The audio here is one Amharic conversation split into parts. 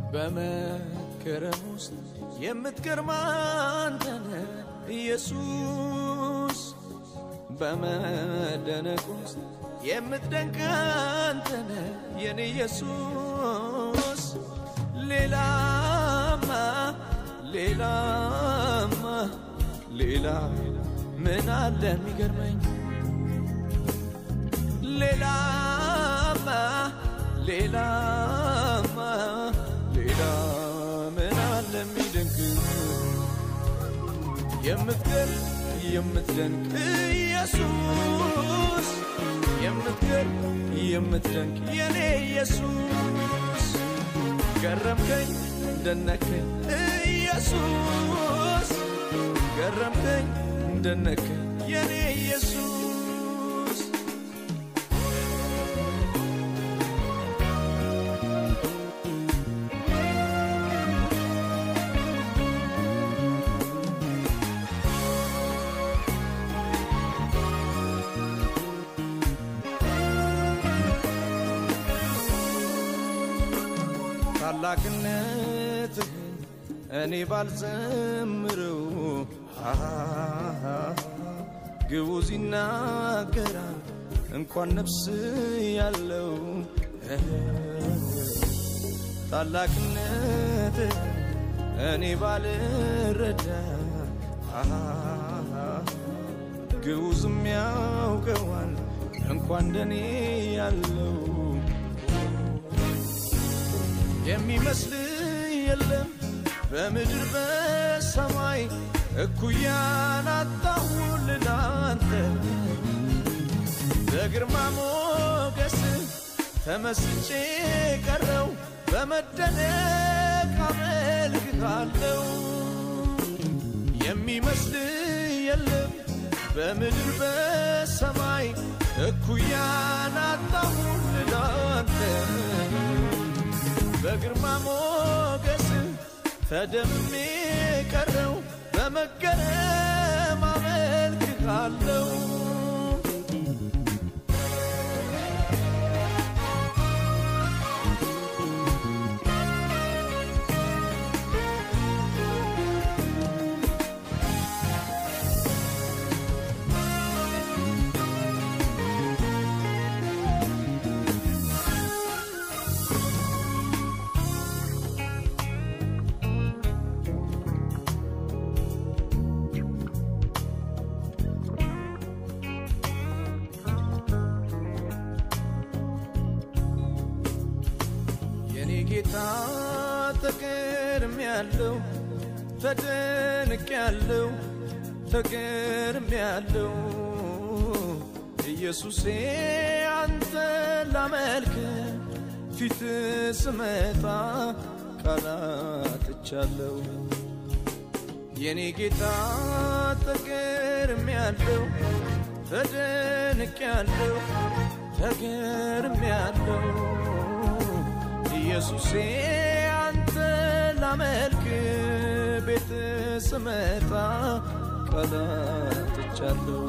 በመከረም ውስጥ የምትገርም አንተነ ኢየሱስ በመደነቅ ውስጥ የምትደንቅ አንተነ የኔ ኢየሱስ ሌላማ ሌላማ ሌላ ምን አለ የሚገርመኝ ሌላማ ሌላማ ሌላ ምን አለ የሚደንቅ የምትገርም የምትደንቅ ኢየሱስ የምትገርም የምትደንቅ የኔ ኢየሱስ ገረምከኝ ደነከኝ ኢየሱስ ገረምከኝ ደነከኝ የኔ ኢየሱስ ታላቅነትህን እኔ ባልዘምረው ግዑዝ ይናገራል እንኳን ነፍስ ያለው ታላቅነትህን እኔ ባልረዳ ግዑዝም ያውቀዋል እንኳን እንደኔ ያለው የሚመስል የለም በምድር በሰማይ እኩያን አጣሁልህ አንተ በግርማ ሞገስ ተመስጬ ቀረው በመደነቅ አመልክሃለው የሚመስል የለም በምድር በሰማይ እኩያን አጣሁልህ አንተ በግርማ ሞገስ ተደምሜ ቀረው በመገረም አመልክሃለው የኔ ጌታ ተገርም ያለው ተደንቅ ያለው ተገርም ያለው ኢየሱሴ አንተ ላመልክ ፊት ስመጣ ቃላትቻለው የኔ ጌታ ተገርም ያለው ተደንቅ ያለው ተገርም ያለው ኢየሱሴ አንተ ላመልክ ቤት ስመጣ ቃላትቻለሁ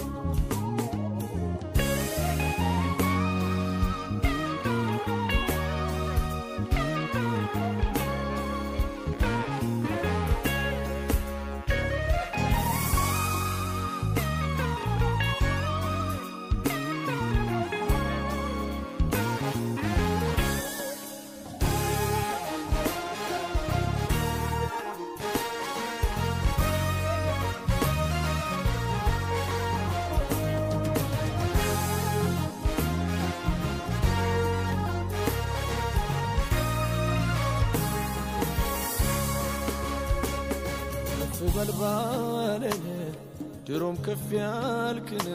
ከፍ በል ባለኝ ድሮም ከፍ ያልክን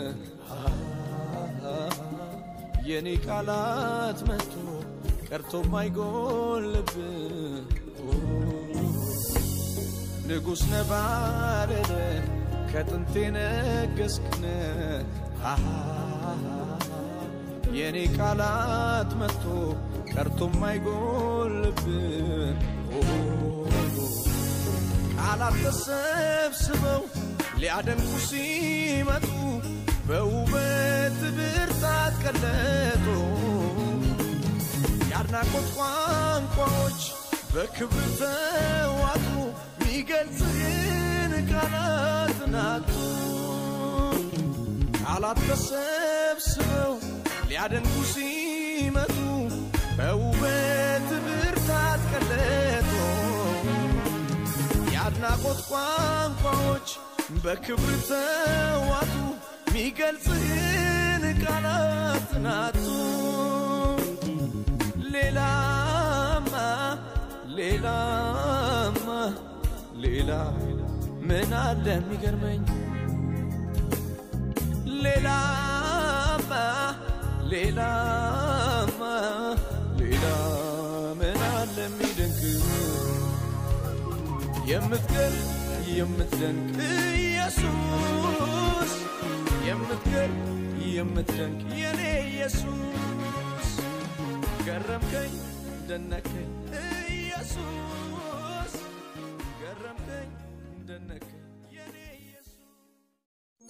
የኔ ቃላት መጥቶ ቀርቶ ማይጎልብ ንጉሥ ነባረረ ከጥንቴ ነገስክን የኔ ቃላት መጥቶ ቀርቶ ማይጎልብ ቃላት ተሰብስበው ሊያደንቁ ሲመጡ በውበት ብርታት ቀለጡ የአድናቆት ቋንቋዎች በክብር ተዋጡ ሚገልጽህን ቃላት ናቱ ቃላት ተሰብስበው ሊያደንቁ ሲመጡ በውበት ብርታት ቀለጡ የአድናቆት ቋንቋዎች በክብር ተዋጡ ሚገልጽህን ቃላት ናቱ ሌላማ ሌላማ ሌላ ምን አለ የሚገርመኝ ሌላማ ሌላማ ሌላ ምን አለ የሚደንቅ የምትገር የምትደንቅ ኢየሱስ የምትገር የምትደንቅ የኔ ኢየሱስ ገረምከኝ ደነከኝ ኢየሱስ ገረምከኝ ደነከኝ የኔ ኢየሱስ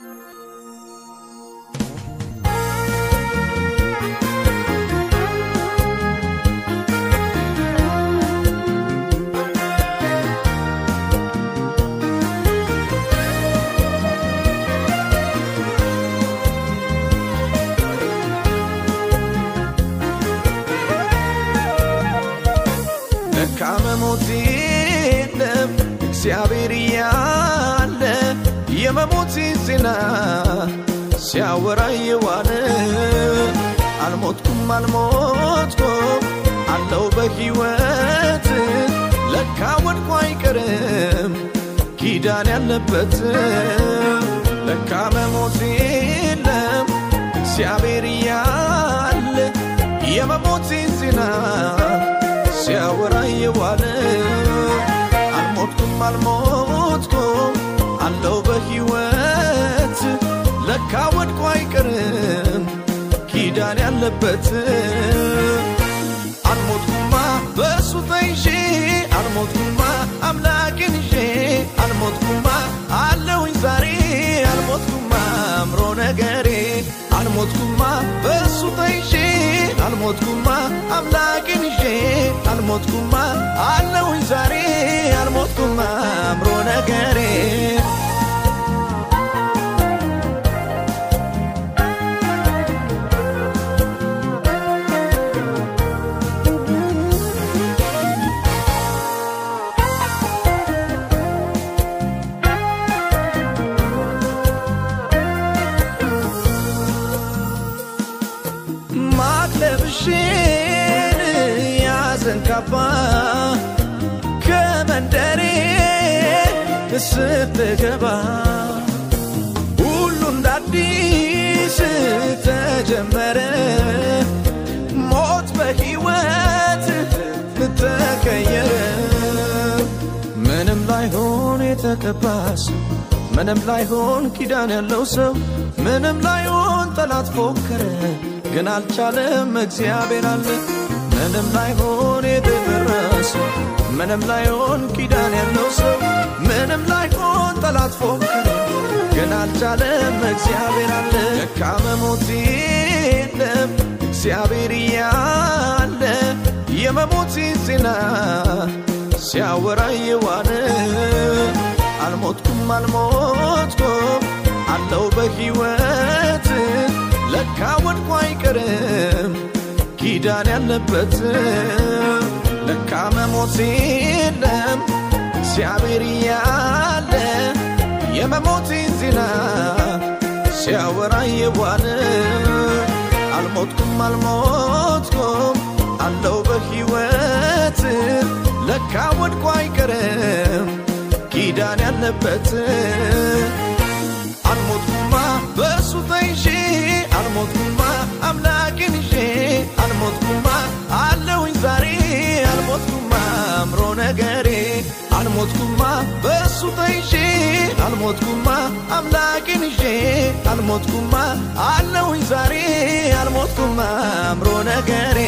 ለካ መሞት የለም እግዚአብሔር እያለ የመሞት ዜና ሲያወራ የዋለ አልሞትኩም አልሞትኩም አለው በሕይወት ለካ ወድቆ አይቀርም ኪዳን ያለበት ለካ መሞት የለም እግዚአብሔር እያለ የመሞት ዜና ሲያወራ የዋለ አልሞትኩም አልሞትኩም አለው በሕይወት ለካ ወድቆ አይቀርም ኪዳን ያለበት አልሞትኩማ በእሱ ተይዤ አልሞትኩማ አምላኬን ይዤ አልሞትኩማ አለውኝ ዛሬ አልሞትኩማ አምሮ ነገሬ አልሞትኩማ በእሱ ተይዤ አልሞትኩማ አምላኬን ይዤ አልሞትኩማ አለውኝ ዛሬ አልሞትኩማ አምሮ ነገሬ ማቅለብሽን ያዘን ካባ ከመንደሬ ስትገባ ሁሉ እንደ አዲስ ተጀመረ ሞት በሕይወት ተቀየረ ምንም ላይሆን የተቀባስ ምንም ላይሆን ኪዳን ያለው ሰው ምንም ላይሆን ጠላት ፎከረ ግን አልቻለም እግዚአብሔር አለ ምንም ላይሆን የተደረሰ ምንም ላይሆን ኪዳን ያለው ሰው ምንም ላይሆን ጠላት ፎከረ ግን አልቻለም እግዚአብሔር አለ ለካ መሞት የለም እግዚአብሔር እያለ የመሞት ዜና ሲያወራ የዋለ አልሞትኩም አልሞትኩም አለው በሕይወት ለካ ወድቆ አይቀርም ኪዳን ያለበት ለካ መሞት የለም እግዚአብሔር እያለ የመሞቴን ዜና ሲያወራ የዋለ አልሞትኩም አልሞትኩም አለው በሕይወት ለካ ወድቆ አይቀርም ኪዳን ያለበት አልሞትኩማ በእሱ ተይዤ አልሞትኩማ አምላኬን ይዤ አልሞትኩማ አለውኝ ዛሬ አልሞትኩማ አምሮ ነገሬ አልሞትኩማ በእሱ ተይዤ አልሞትኩማ አምላኬን ይዤ አልሞትኩማ አለውኝ ዛሬ አልሞትኩማ አምሮ ነገሬ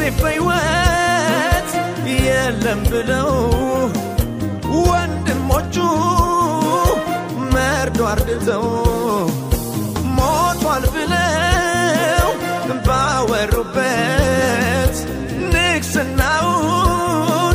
በሕይወት የለም ብለው ወንድሞቹ መርዶ አርድተው ሞቷል ብለው ባወሩበት ንግስናውን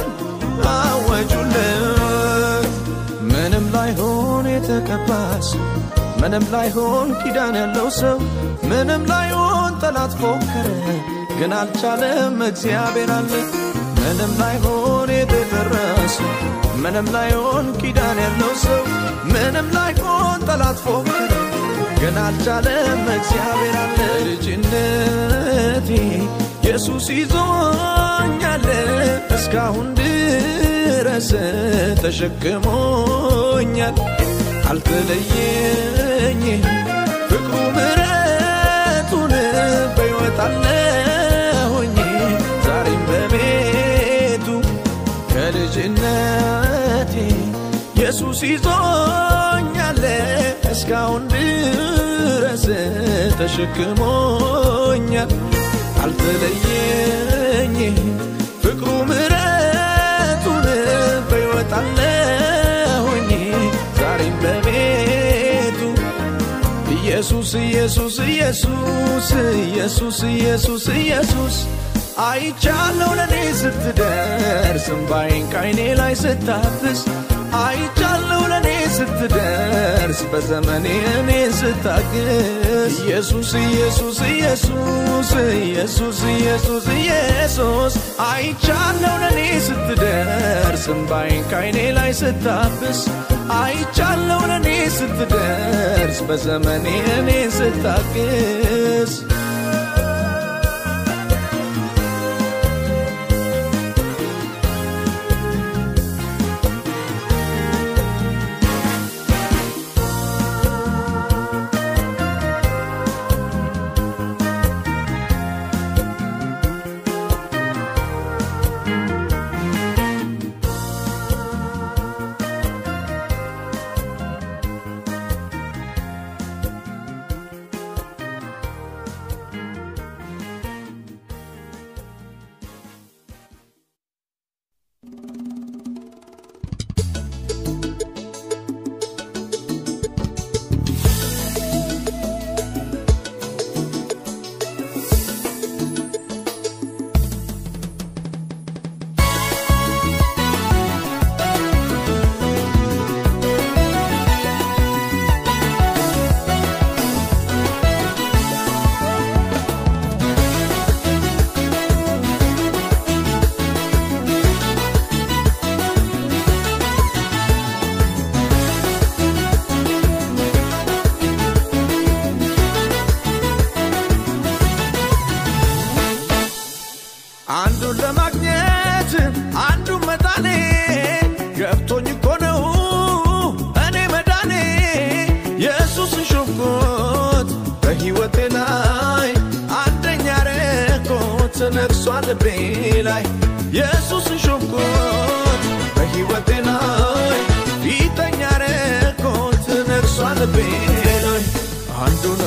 አወጁለት። ምንም ላይሆን የተቀባስ ምንም ላይሆን ኪዳን ያለው ሰው ምንም ላይሆን ጠላት ፎከረ፣ ግን አልቻለም። እግዚአብሔር አለ። ምንም ላይሆን የተደረሰ ምንም ላይሆን ኪዳን ያለው ሰው ምንም ላይሆን ጠላት ፎከረ፣ ግን አልቻለም። እግዚአብሔር አለ። ልጅነቴ ኢየሱስ ይዞኛል እስካሁን ድረስ ተሸክሞኛል። አልተለየኝ ፍቅሩ ምረቱን በሕይወት አለሁኝ ዛሬም በቤቱ ከልጅነቴ ኢየሱስ ይዞኛል እስካሁን ድረስ ተሸክሞኛል። አልተለየኝ ፍቅሩ ምረቱን በሕይወት አለሁኝ ዛሬም በቤቱ ኢየሱስ ኢየሱስ ኢየሱስ ኢየሱስ ኢየሱስ ኢየሱስ አይቻለው ለኔ ስትደርስ እምባዬን ካይኔ ላይ ስታብስ አይቻለው ለኔ ስትደርስ በዘመኔ እኔ ስታግስ ኢየሱስ ኢየሱስ ኢየሱስ ኢየሱስ ኢየሱስ ኢየሱስ አይቻለው ለኔ ስትደርስ እምባዬን ካይኔ ላይ ስታብስ አይቻለው ለኔ ስትደርስ በዘመኔ እኔ ስታግስ አንዱን ለማግኘት አንዱን መጣኔ ገብቶኝ እኮ ነው እኔ መዳኔ ኢየሱስን ሾፍኩት በሕይወቴ ላይ አንደኛ ረኮት ነግሷል ልቤ ላይ ኢየሱስን ሾፍኩት በሕይወቴ ላይ ፊተኛ ረኮት ነግሷል ልቤ ላይ አንዱ ነው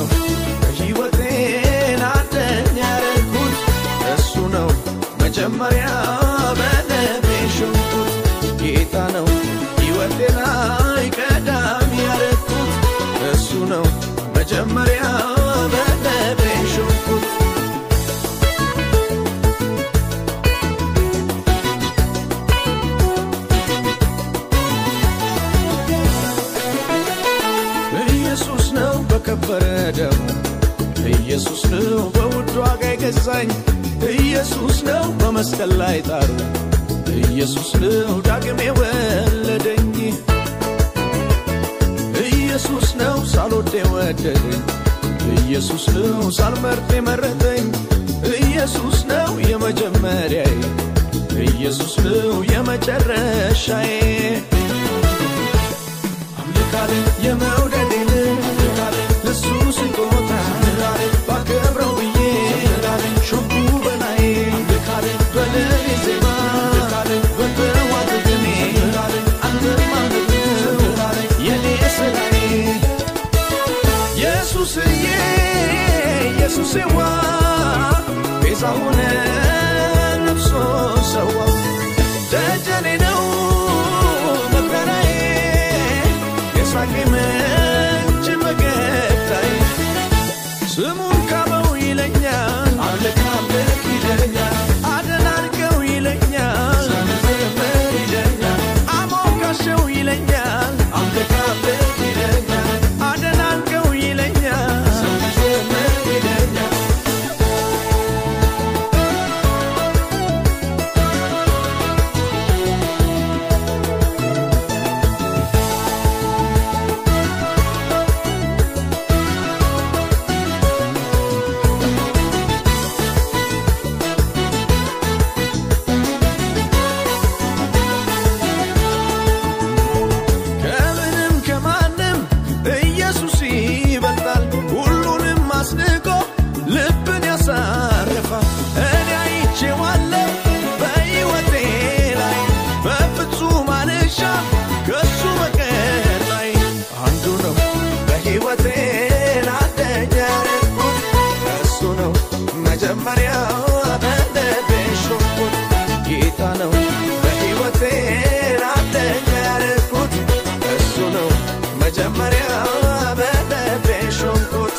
በሕይወቴን አንደኛ ረኩት እሱ ነው መጀመሪያ በልቤ ሾፍኩት ጌታ ነው ሕይወቴ ላይ ቀዳሚ ያረኩት እሱ ነው መጀመሪያ በልቤ ሾፍኩት ኢየሱስ ነው በከበረ ደሙ ኢየሱስ ነው በውድ ዋጋ የገዛኝ ኢየሱስ ነው በመስቀል ላይ ጣሩ ኢየሱስ ነው ዳግም የወለደኝ ኢየሱስ ነው ሳልወድ የወደደኝ ኢየሱስ ነው ሳልመርጥ የመረጠኝ ኢየሱስ ነው የመጀመሪያዬ ኢየሱስ ነው የመጨረሻዬ አምልካለ የመውደዴን ለሱ ስጦታ ባከብረው ብዬ ሾኩ በላይ በለኔ ዜማ በተዋት ግኔ አንማለት የኔ ስራዬ ኢየሱስዬ ኢየሱስዋ ቤዛ ሆነ ስሙን ካበው ይለኛል አምልክ አምልክ ይለኛል አደናንቀው ይለኛል ዘምር ይለኛል አሞካሸው ይለኛል አምልክ አምልክ ይለኛል አደናንቀው ይለኛል ዘምር ይለኛል ከምንም ከማንም ኢየሱስ ይበልጣል። ሁሉንም አስንቆ ልብን ያሳርፋል። እኔ አይቼዋለሁ በሕይወቴ ላይ በፍጹም አልሻም ከሱ በቀር ላይ አንዱ ነው በሕይወቴ አንደኛ ያደረኩት እሱ ነው መጀመሪያው በልቤ ሾምኩት ጌታ ነው በሕይወቴ አንደኛ ያደረኩት እሱ ነው መጀመሪያው በልቤ ሾምኩት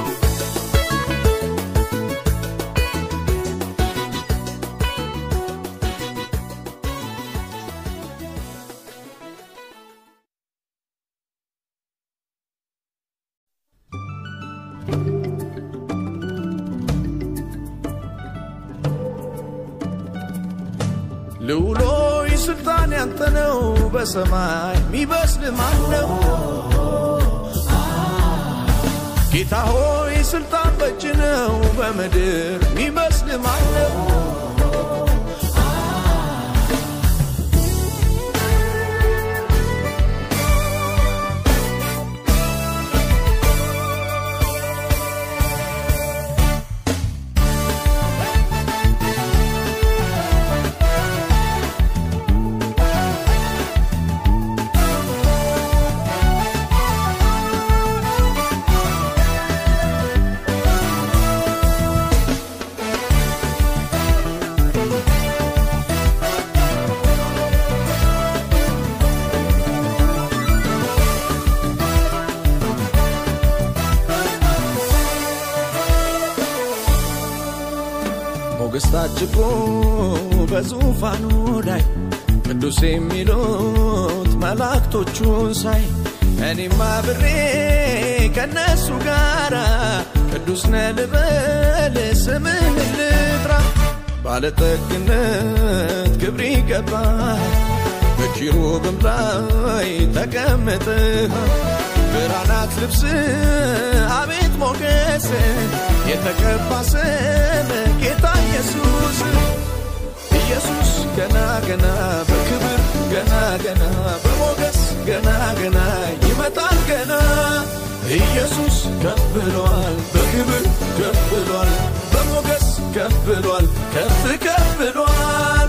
ልውሎይ ስልጣን ያንተ ነው በሰማይ ሚበስል ማን ነው? ጌታ ሆይ ስልጣን በእጅ ነው በምድር ሚበስል ማን ነው? ሞገስ ታጅቦ በዙፋኑ ላይ ቅዱስ የሚሉት መላእክቶቹን ሳይ እኔም አብሬ ከነሱ ጋራ ቅዱስ ነህ ልበል ስምህን ልጥራ ባለጠግነት ክብር ይገባል በኪሩብም ላይ ተቀምጠሃል ብርሃናት ልብስ አቤት ሞገስ የተቀባ ስም ጌታ ኢየሱስ ኢየሱስ ገና ገና በክብር ገና ገና በሞገስ ገና ገና ይመጣል ገና ኢየሱስ ከፍ ብሏል በክብር ከፍ ብሏል በሞገስ ከፍ ብሏል ከፍ ከፍ ብሏል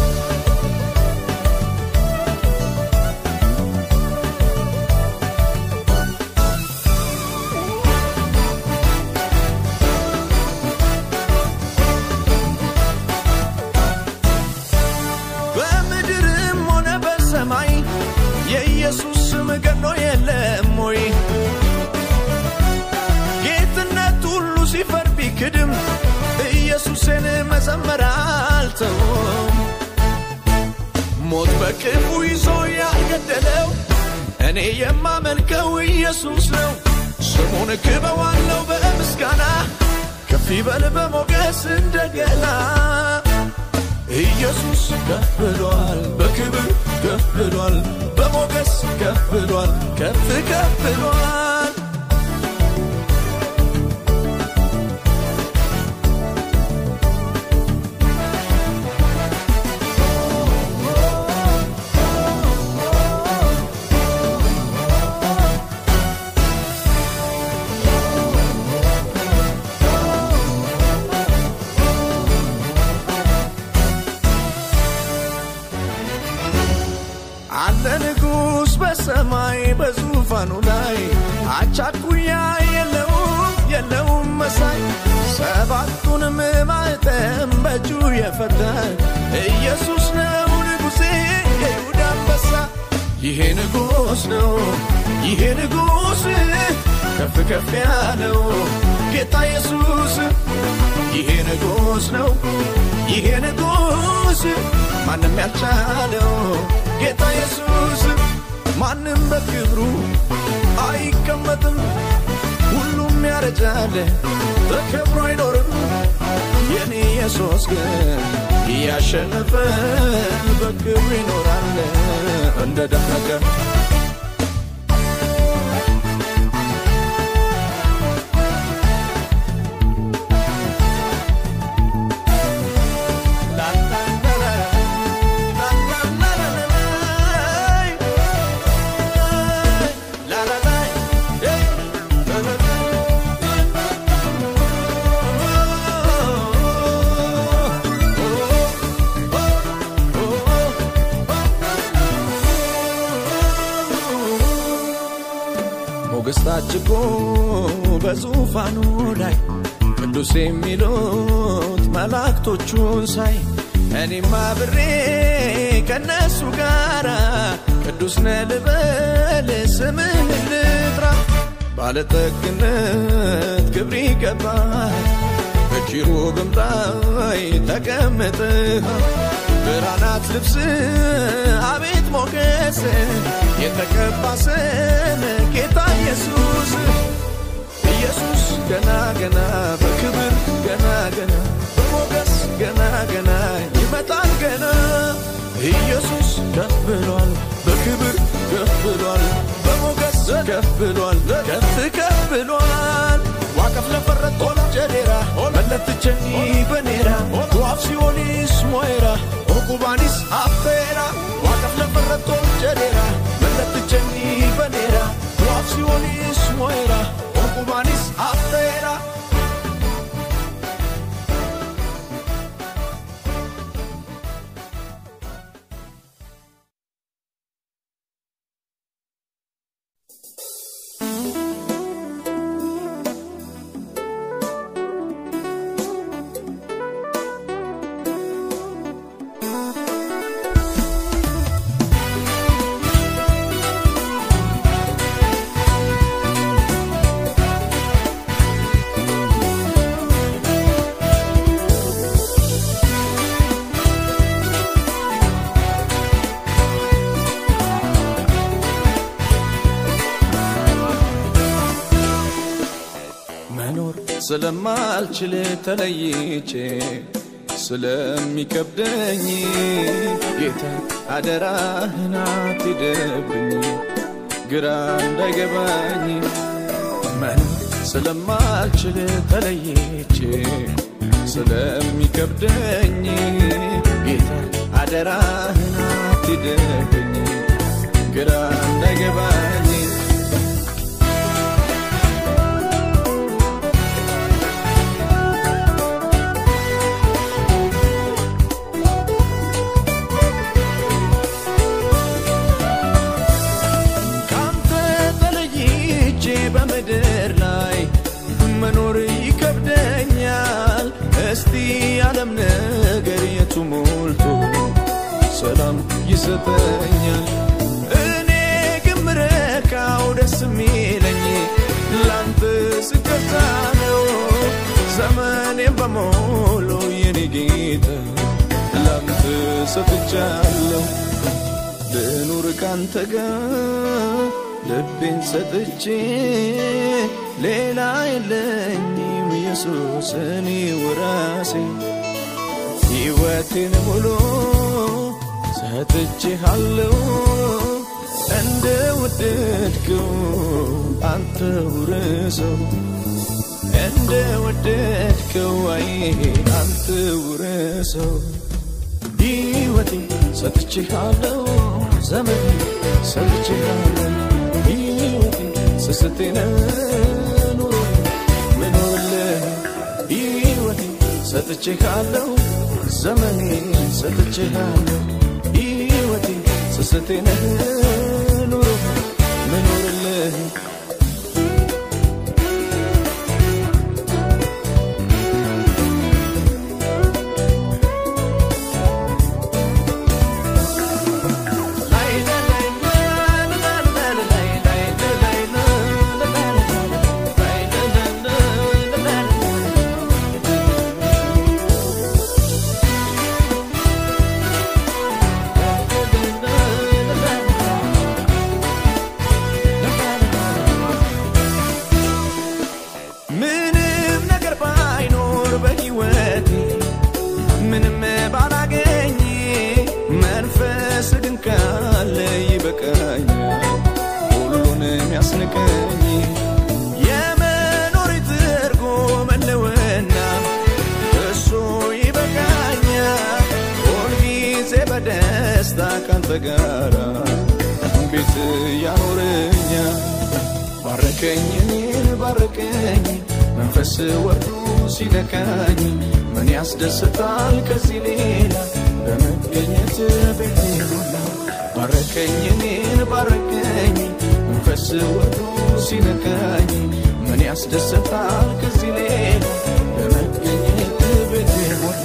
በምድርም ሆነ በሰማይ የኢየሱስ ስም ገኖ የለም ወይ? ጌትነት ሁሉ ሲፈር ቢክድም ኢየሱስን መዘመር አልተውም። ሞት በክፉ ይዞ ያልገደለው እኔ የማመልከው ኢየሱስ ነው። ስሙን ክበዋለው በምስጋና ከፍ ይበል በሞገስ እንደገና ኢየሱስ ከፍ ብሏል በክብር ከፍ ብሏል በሞገስ ከፍ ብሏል ከፍ ከፍ ብሏል አለ ንጉሥ በሰማይ በዙፋኑ ላይ አቻኩያ የለውም የለውም መሳይ ሰባቱንም ማኅተም በእጁ የፈታ ኢየሱስ ነው ንጉሴ የይሁዳ አንበሳ ይሄ ንጉሥ ነው ይሄ ንጉሥ ከፍ ከፍ ያለው ጌታ ኢየሱስ ይሄ ንጉሥ ነው ይሄ ንጉሥ ማንም ያልቻለው ጌታ ኢየሱስ ማንም በክብሩ አይቀመጥም ሁሉም ያረጃል ተከብሮ አይኖርም የኔ ኢየሱስ ግን እያሸነፈ በክብሩ ይኖራል እንደ ደመቀ ሞገስ ታጭቆ በዙፋኑ ላይ ቅዱስ የሚሉት መላእክቶቹን ሳይ እኔም አብሬ ከነሱ ጋራ ቅዱስ ነህ ልበል ስምህን ልጥራ ባለጠግነት ክብር ይገባል በኪሩብም ላይ ተቀምጠሃል ብርሃናት ልብስ አቤት ሞገስ የተቀባ ስም ጌታ ኢየሱስ ኢየሱስ ገና ገና በክብር ገና ገና በሞገስ ገና ገና ይመጣል ገና ኢየሱስ ከፍ ብሏል በክብር ከፍ ብሏል በሞገስ ከፍ ብሏል ከፍ ከፍ ብሏል ዋቀፍ ለፈረት ኦል ጀዴራ መለትቸኒ በኔራ ዋፍ ሲኦሊስ ሞይራ ኦኩባኒስ አፌራ ዋቀፍ ለፈረት ኦል ጀዴራ መለትቸኒ በኔራ ዋፍ ሲኦሊስ ሞይራ ኦኩባኒስ አፌራ መኖር ስለማልችል ተለይቼ ስለሚከብደኝ ጌታ አደራህን አትሂድብኝ ግራ እንዳይገባኝ መኖር ስለማልችል ተለይቼ ስለሚከብደኝ ጌታ አደራህን አትሂድብኝ ግራ እንዳይገባኝ ካንተ ተለይቼ በምድር ላይ መኖር ይከብደኛል። እስቲ ዓለም ነገር የቱ ሞልቶ ሰላም ይሰጠኛል? እኔ ግን ምረካው ደስ የሚለኝ ላንተ ስገዛ ነው። ዘመኔን በሞሉ የኔ ጌታ ላንተ ሰጥቻለሁ። ልኑር ካንተ ጋር ልቤን ሰጥቼ ሌላ የለኝም ኢየሱስ እኔ ወራሴ ሕይወቴን ሙሉ ሰጥቼሃለሁ እንደ ወደድከው አንተ ውረሰው እንደ ወደድከው አይ አንተ ውረሰው ሕይወቴ ሰጥቼሃለሁ ዘመን ሰጥቼሃለሁ ሕይወቴ ስስቴነ ኑሮ ምኖርልህ ሕይወቴ ሰጥቼሃለሁ ዘመኔ ሰጥቼሃለሁ ሕይወቴ ስስቴነ ኑሮ ምኖርልህ በደስታ ካንተ ጋራ ቤት ያኖረኛል ባረከኝ እኔን ባረከኝ መንፈስ ወርዶ ሲነካኝ ምን ያስደስታል ከዚህ ሌላ በመገኘት ቤቴ ሞላ ባረከኝ እኔን ባረከኝ መንፈስ ወርዶ ሲነካኝ ምን ያስደስታል ከዚህ ሌላ በመገኘት ቤቴ ሞላ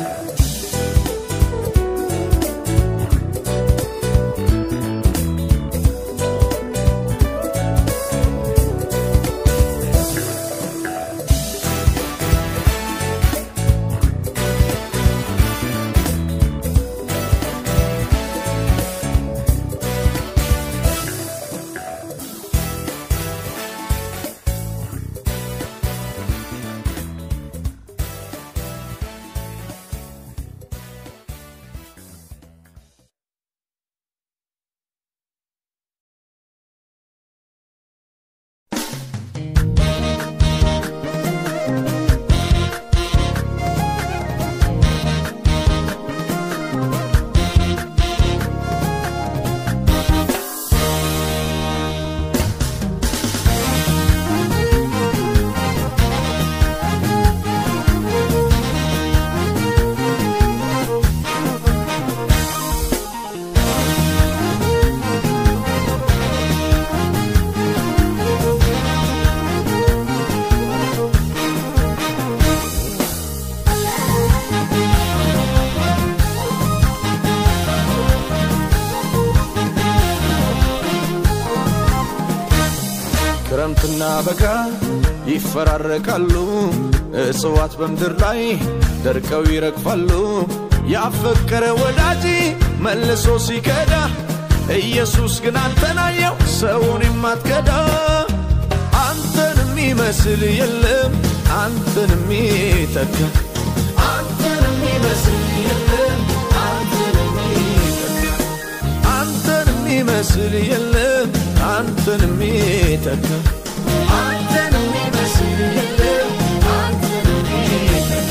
ክረምትና በጋ ይፈራረቃሉ፣ እጽዋት በምድር ላይ ደርቀው ይረግፋሉ። ያፈቀረ ወዳጅ መልሶ ሲከዳ፣ ኢየሱስ ግን አንተን አየው ሰውን የማትከዳ። አንተን የሚመስል የለም አንተን የሚተካ አንተን የሚመስል የለም አንተን የሚተካ አንተን የሚመስል የለም አንተን የሚተካ አንተን የሚመስል የለም አንተን የሚተካ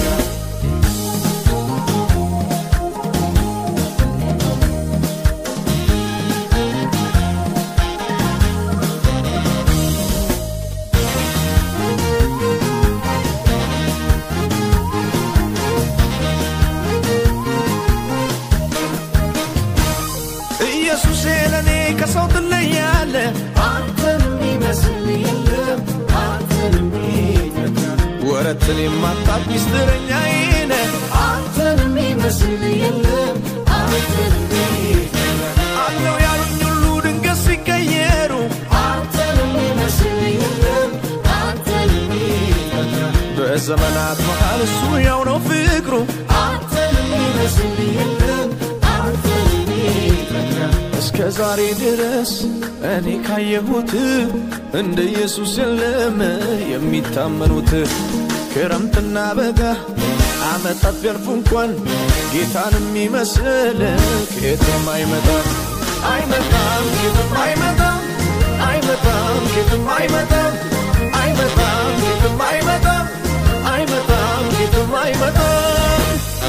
ኢየሱሴ ለእኔ ከሰው ትለያለ አንተን የሚመስል የለም አንተን የሚተካ ወረትን የማታቅ ሚስጥረኛዬ ነህ አንተን የሚመስል የለም አንተን የሚተካ አለው ያሉኝ ሁሉ ድንገት ሲቀየሩ አንተን የሚመስል የለም አንተን የሚተካ በዘመናት መሃል እሱ ያው ነው ፍቅሩ አንተን የሚመስል የለም አንተን የሚተካ እስከ ዛሬ ድረስ እኔ ካየሁት እንደ ኢየሱስ የለም የሚታመኑት ክረምትና በጋ ዓመታት ቢያልፉ እንኳን ጌታን የሚመስል ከየትም አይመጣም አይመጣም ከየትም አይመጣም አይመጣም ከየትም አይመጣም አይመጣም ከየትም አይመጣም አይመጣም ከየትም አይመጣም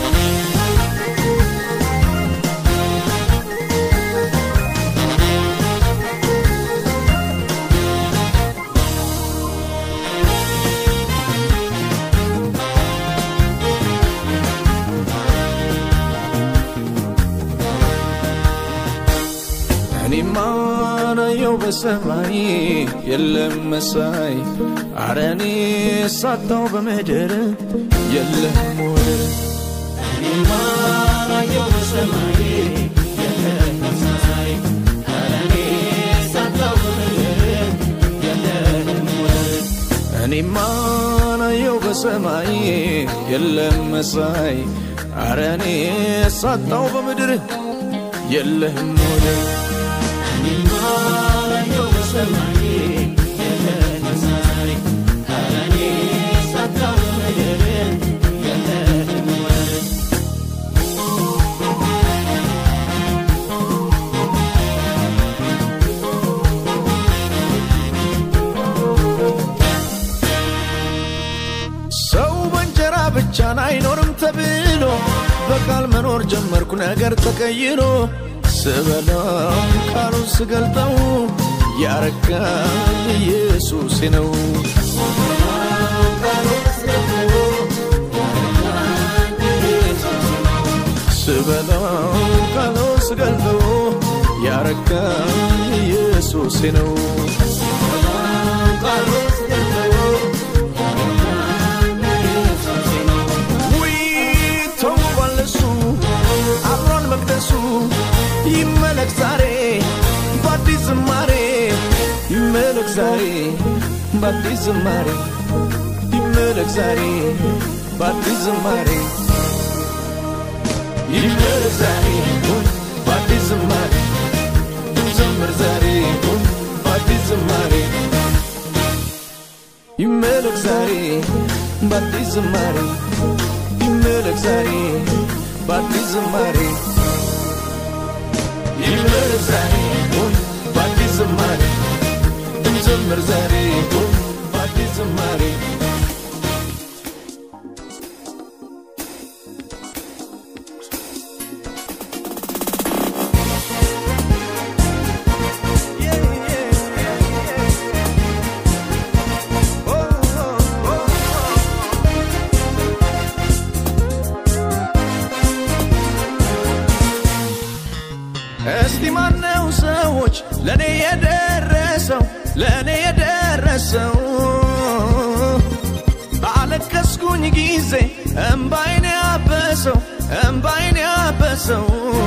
እኔማ ናየው በሰማይ የለም መሳይ አረ እኔ ሳታው በምድር የለም ወደር እኔማ ናየው በሰማይ የለም መሳይ አረ እኔ ሳታው በምድር የለም ወደር እኔማ ናየው በሰማይ የለም መሳይ አረ እኔ ሳጣው በምድር የለህም ወደር ሰው በእንጀራ ብቻን አይኖርም ተብሎ በቃል መኖር ጀመርኩ ነገር ተቀይሮ ስበላው ቃሉን ስገልጠው ያረካኝ ኢየሱሴ ነው። ስበላው ቃሉን ስገልጠው ያረካኝ ኢየሱሴ ነው። ውይ ተውቧል እሱ አብሯን መቅደሱ ይመለክ ዛሬ በአዲስ ዝማሬ ይመለክ ዛሬ በአዲስ ዝማሬ ይመለክ ዛሬ በአዲስ ዝማሬ ይመለክ ዛሬ በአዲስ ዝማሬ እንዘምር ዛሬ በአዲስ ዝማሬ ይመለክ ዛሬ በአዲስ ዝማሬ ይመለክ ዛሬ በአዲስ ዝማሬ ይመለክ ዛሬ በአዲስ ዝማሬ እንዘምር ዛሬ በአዲስ ዝማሬ እስቲ ማነው ሰዎች ለእኔ የደረሰው ለእኔ የደረሰው ባለቀስኩኝ ጊዜ እምባይን ያበሰው እምባይን ያበሰው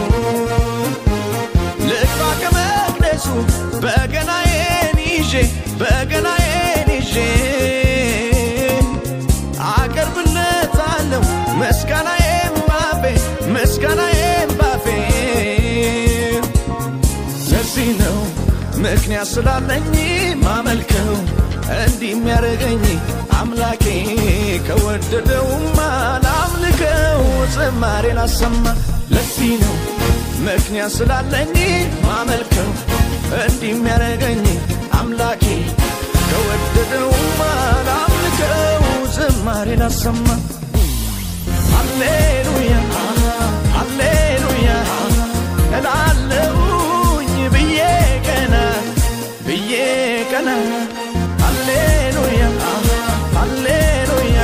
ልግባ ከመቅደሱ በገናዬን ይዤ በገናዬን ይዤ አቀርብለታለሁ ምስጋናዬን ባፌ ምስጋናዬን ባፌ ለዚህ ነው ምክንያት ስላለኝ ማመልከው እንዲህ የሚያደርገኝ አምላኬ ከወደደውማ ላምልከው ዝማሬ ላሰማ ለዚህ ነው ምክንያት ስላለኝ ማመልከው እንዲህ የሚያደርገኝ አምላኬ ከወደደውማ ላምልከው ዝማሬ ላሰማ ሃሌሉያ ሃሌሉያ እላለሁኝ ብዬ ቀና ብዬ ቀና ሃሌሉያ ሃሌሉያ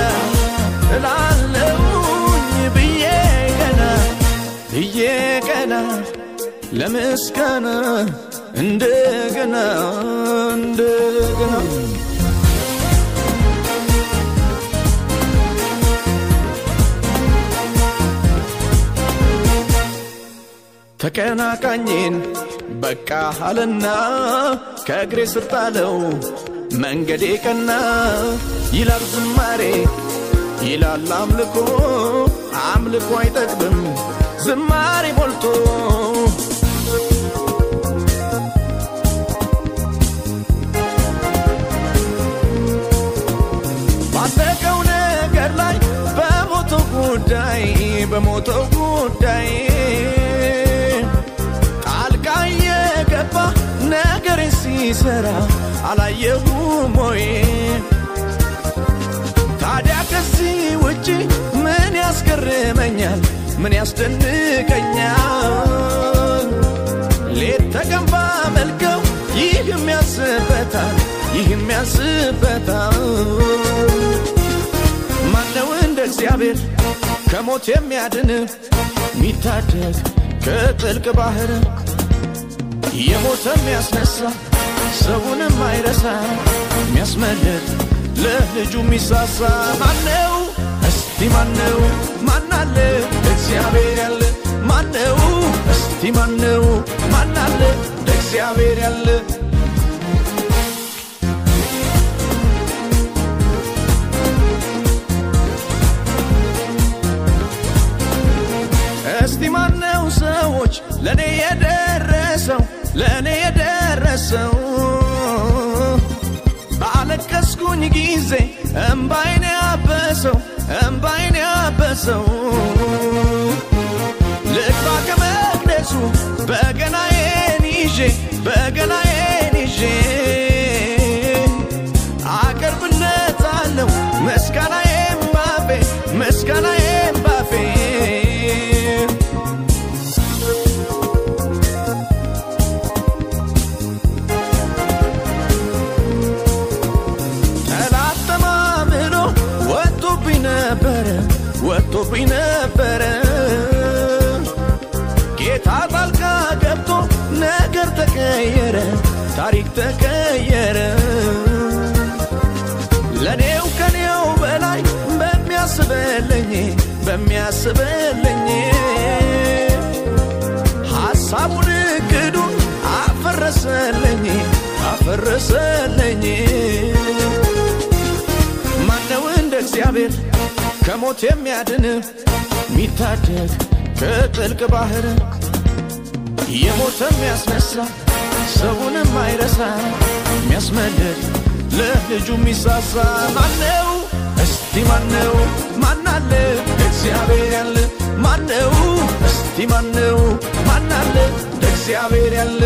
እላለሁኝ ብዬ ቀና ብዬ ቀና ለምስጋና እንደገና እንደገና ተቀናቃኝን በቃ አለና ከእግሬ ስር ጣለው መንገዴ ቀና ይላል ዝማሬ ይላል አምልኮ አምልኮ አይጠግብም ዝማሬ ሞልቶ ባለቀው ነገር ላይ በሞተው ጉዳይ በሞተው ጉዳይ ጣልቃ የገባ ነገሬን ሲሰራ አላየሁም ወይ? ታዲያ ከዚህ ውጪ ምን ያስገርመኛል? ምን ያስደንቀኛል? ሌት ተቀን ባመልከው ይህም ያስበታል፣ ይህም ያስበታል። ማነው እንደ እግዚአብሔር ከሞት የሚያድን ሚታደግ ከጥልቅ ባህር የሞተ የሚያስነሳ ሰውንም አይረሳ የሚያስመልጥ ለልጁ የሚሳሳ ማነው? እስቲ ማነው? ማናለ እግዚአብሔር ያለ ማነው? እስቲ ማነው? ማናለ እግዚአብሔር ያለ እስቲ ማነው ሰዎች ለእኔ የደረሰው ለእኔ የደረሰው ባለቀስኩኝ ጊዜ እምባይን ያበሰው እምባይን ያበሰው ልግባ ከመቅደሱ በገናዬን ይዤ በገናዬን ይዤ አቀርብለታለሁ ምስጋናዬን ባፌ ምስጋናዬን ባፌ መጥቶብኝ ነበረ ጌታ ጣልቃ ገብቶ ነገር ተቀየረ ታሪክ ተቀየረ ለኔው ከኔው በላይ በሚያስበልኝ በሚያስበልኝ ሐሳቡን እቅዱን አፈረሰልኝ አፈረሰልኝ ማነው እንደ እግዚአብሔር ከሞት የሚያድን ሚታደግ ከጥልቅ ባህር የሞተ የሚያስነሳ ሰውንም አይረሳ የሚያስመልጥ ለልጁ የሚሳሳ ማነው እስቲ ማነው ማናለ እግዚአብሔር ያለ ማነው እስቲ ማነው ማናለ እግዚአብሔር ያለ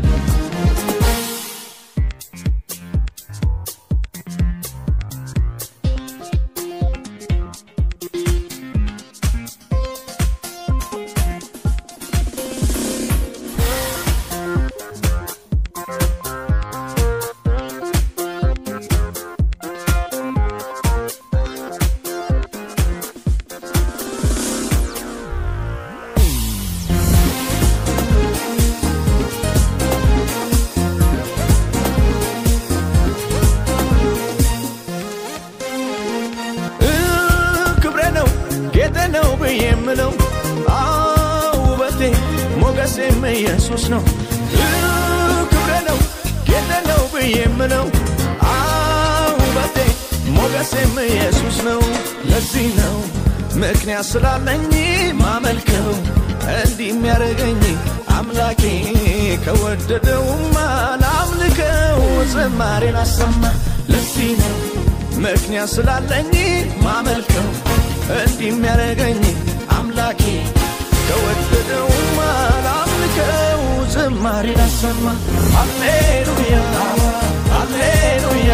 ክብሬ ነው ጌጤ ነው ብዬ የምለው ውበቴ ሞገሴም ኢየሱስ ነው ክብሬ ነው ጌጤ ነው ብዬ የምለው ውበቴ ሞገሴም ኢየሱስ ነው ለዚህ ነው ምክንያት ስላለኝ ማመልከው እንዲህ የሚያደርገኝ አምላኬ ከወደደውማ ላምልከው ዝማሬን አሰማ ለዚህ ነው ምክንያት ስላለኝ ማመልከው እንዲህ የሚያደርገኝ አምላኬ ከወደደውማ ላምልከው ዝማሬ ላሰማ አሌሉያ አሌሉያ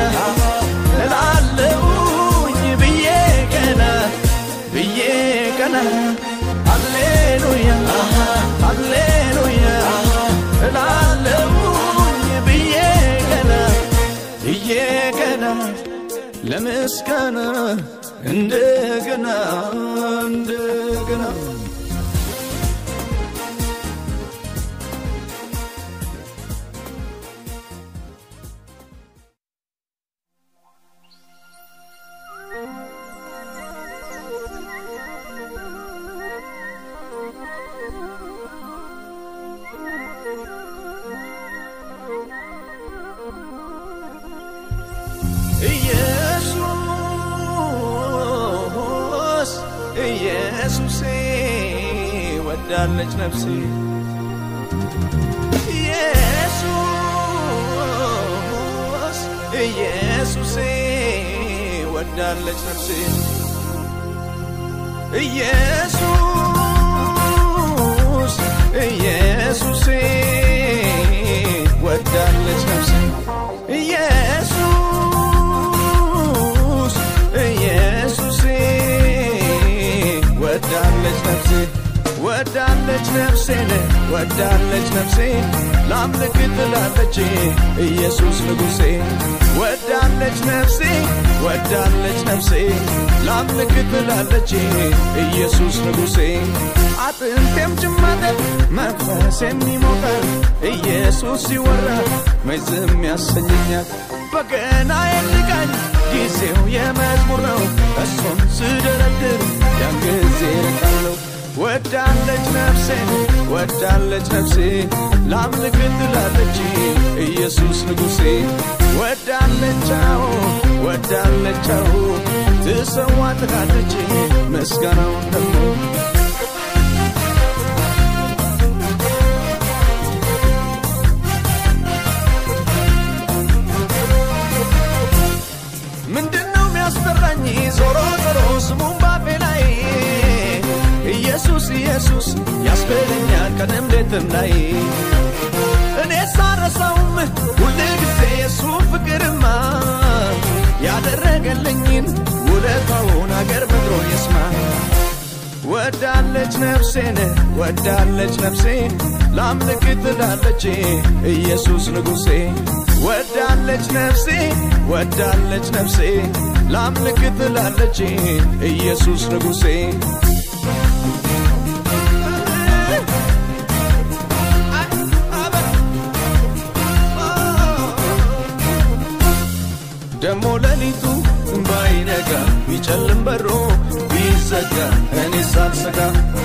እላለሁኝ ብዬ ቀና ብዬ ቀና አሌሉያ አሌሉያ እላለሁኝ ብዬ ቀና ብዬ ቀና ለምስጋና እንደገና እንደገና ኢየሱስ ኢየሱሴ ወዳለች ነፍሴ ኢየሱስ ኢየሱሴ ወዳለች ነፍሴ ኢየሱስ ኢየሱሴ ወዳለች ነፍሴ ኢየሱስ ኢየሱሴ ወዳለች ነፍሴ ወዳለች ነፍሴ ወዳለች ነፍሴ ላምልክ ትላለች ኢየሱስ ንጉሴ ወዳለች ነፍሴ ወዳለች ነፍሴ ላምልክ ትላለች ኢየሱስ ንጉሴ አጥንቴም ጭማተር መንፈስ የሚሞቀር ኢየሱስ ሲወራ መች ዝም ያሰኘኛል በገና የልቃኝ ጊዜው የመዝሙር ነው እሱን ስደረድር ያን ጊዜ ርቃለሁ ወዳለች ነፍሴ ወዳለች ነፍሴ ላምልክ ትላለች ኢየሱስ ንጉሴ ወዳለቻው ወዳለቻው ትሰዋ ትላለች ምስጋናውን ደግሞ ምንድነው የሚያስፈራኝ ዞሮ ዞሮ ስሙን ባፌ ላይ ኢየሱስ ኢየሱስ ያስበለኛል ቀንም ሌትም ላይ እኔ ሳረሳውም ሁል ጊዜ የሱ ፍቅርማ ያደረገልኝን ውለታውን አገር ምድሮ ይስማ ወዳለች ነፍሴን ወዳለች ነፍሴ ላምልክ ትላለች ኢየሱስ ንጉሴ ወዳለች ነፍሴ ወዳለች ነፍሴ ላምልክ ትላለች ኢየሱስ ንጉሴ ደሞ ሌሊቱ ባይነጋ ቢጨልም በሮ ቢዘጋ እኔ ሳልሰጋ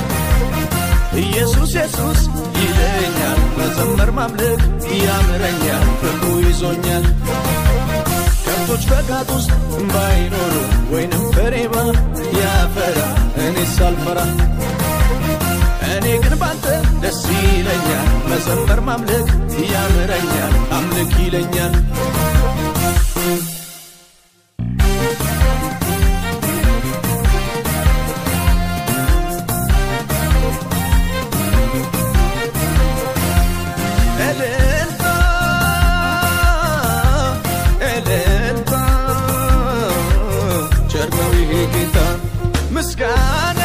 ኢየሱስ ኢየሱስ ይለኛል መዘመር ማምለክ ያምረኛል ፍቅሩ ይዞኛል ከብቶች በጋጥ ውስጥ ባይኖሩ ወይንም በሬባ ያፈራ እኔ ሳልፈራ እኔ ግን ባንተ ደስ ይለኛል መዘመር ማምለክ ያምረኛል አምልክ ይለኛል እልልታ እልልታ ቸር ነው ይሄ ጌታ ምስጋና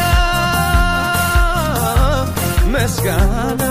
ምስጋና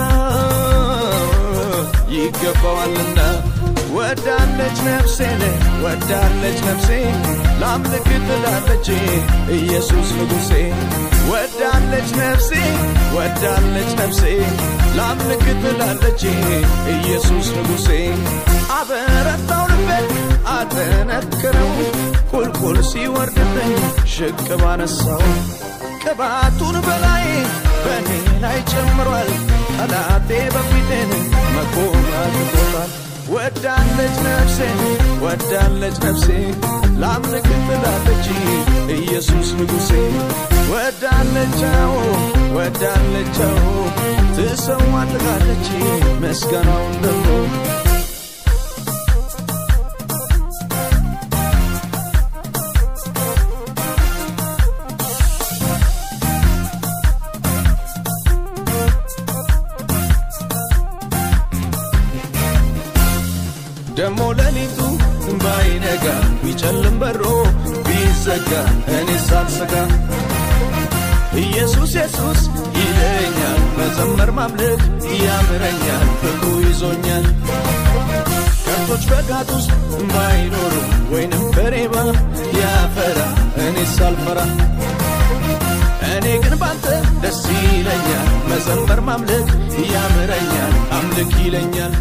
ይገባዋልና ወዳለች ነፍሴ ወዳለች ነፍሴ ላምልክ ትላለች ኢየሱስ ንጉሴ ወዳለች ነፍሴ ወዳለች ነፍሴ ላምልክ ትላለች ኢየሱስ ንጉሴ አበረታው ልቤን አጠነክረው ቁልቁል ሲወርድብኝ ሽቅብ አነሳው ቅባቱን በላይ በእኔ ላይ ጨምሯል ጠላቴ በፊቴን መቆም አድርጎታል ወዳለች ነፍሴ ወዳለች ነፍሴ ላምልክ ትላለች ኢየሱስ ንጉሴ ወዳለቻው ወዳለቻው ትሰዋልቃለች ምስጋናውን ደግሞ ደሞ ሌሊቱ ባይነጋ ቢጨልም በሮ ቢዘጋ እኔ ሳልሰጋ ኢየሱስ ኢየሱስ ይለኛል መዘመር ማምለክ ያምረኛል ፍቅሩ ይዞኛል ከብቶች በጋጥ ውስጥ ባይኖሩ ወይንም በሬባ ያፈራ እኔ ሳልፈራ እኔ ግን ባንተ ደስ ይለኛል መዘመር ማምለክ ያምረኛል አምልክ ይለኛል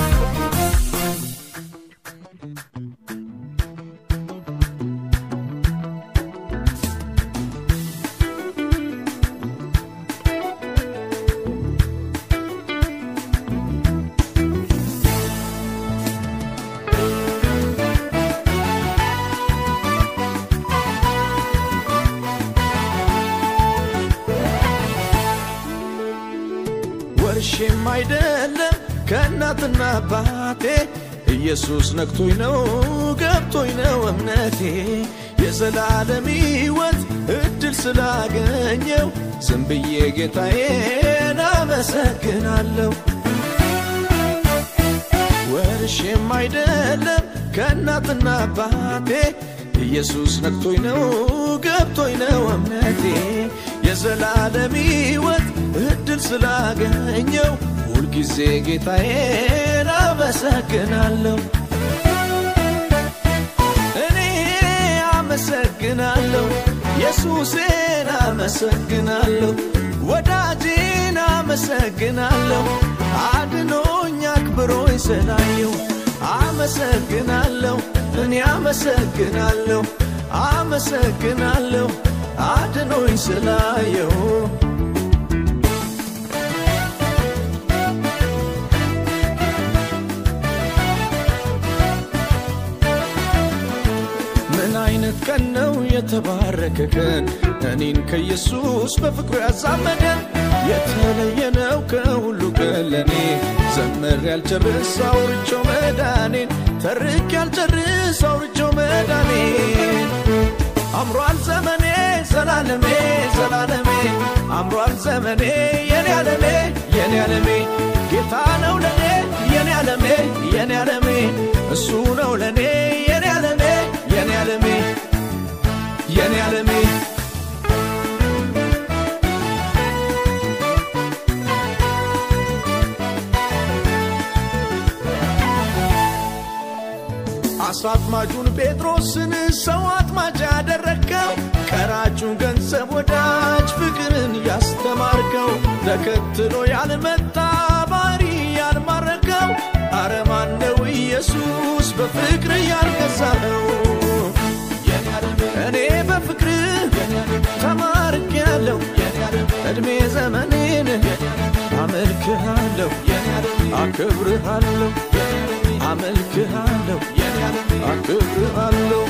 ወርሼም አይደለም ከእናትና አባቴ ኢየሱስ ነክቶኝ ነው ገብቶኝ ነው እምነቴ የዘላለም ሕይወት እድል ስላገኘው ዝም ብዬ ጌታዬን አመሰግናለሁ ወርሼም አይደለም ከእናትና አባቴ ኢየሱስ ነክቶኝ ነው ገብቶኝ ነው እምነቴ የዘላለም ሕይወት እድል ስላገኘው ሁልጊዜ ጌታዬን አመሰግናለሁ እኔ አመሰግናለሁ ኢየሱሴን አመሰግናለሁ ወዳጄን አመሰግናለሁ አድኖኝ አክብሮኝ ስላየው አመሰግናለሁ እኔ አመሰግናለሁ አመሰግናለሁ አድኖኝ ስላየው ምን አይነት ቀን ነው የተባረከ ቀን እኔን ከኢየሱስ በፍቅሩ ያዛመደን የተለየ ነው ከሁሉ ቀን ለኔ ዘመር ያልጨርስ አውርቼው መዳኔን ተርክ ያልጨርስ አውርቼው መዳኔን አምሯል ዘመኔ ዘላለሜ ዘላለሜ አምሯል ዘመኔ የኔ ዓለሜ የኔ ዓለሜ ጌታ ነው ለኔ የኔ ዓለሜ የኔ ዓለሜ እሱ ነው ለኔ የኔ ዓለሜ የኔ ዓለሜ የኔ ዓለሜ አሳ አጥማጁን ጴጥሮስን ሰው አጥማጅ ያደረግከው ቀራጩን ገንዘብ ወዳጅ ፍቅርን ያስተማርከው ተከትሎ ያልመጣ ባሪ ያልማረከው አረማነው ኢየሱስ በፍቅር ያልገዛኸው እኔ በፍቅር ተማርክ ያለው እድሜ ዘመኔን አመልክሃለሁ አክብርሃለሁ አመልክሃለሁ አክብርሃለሁ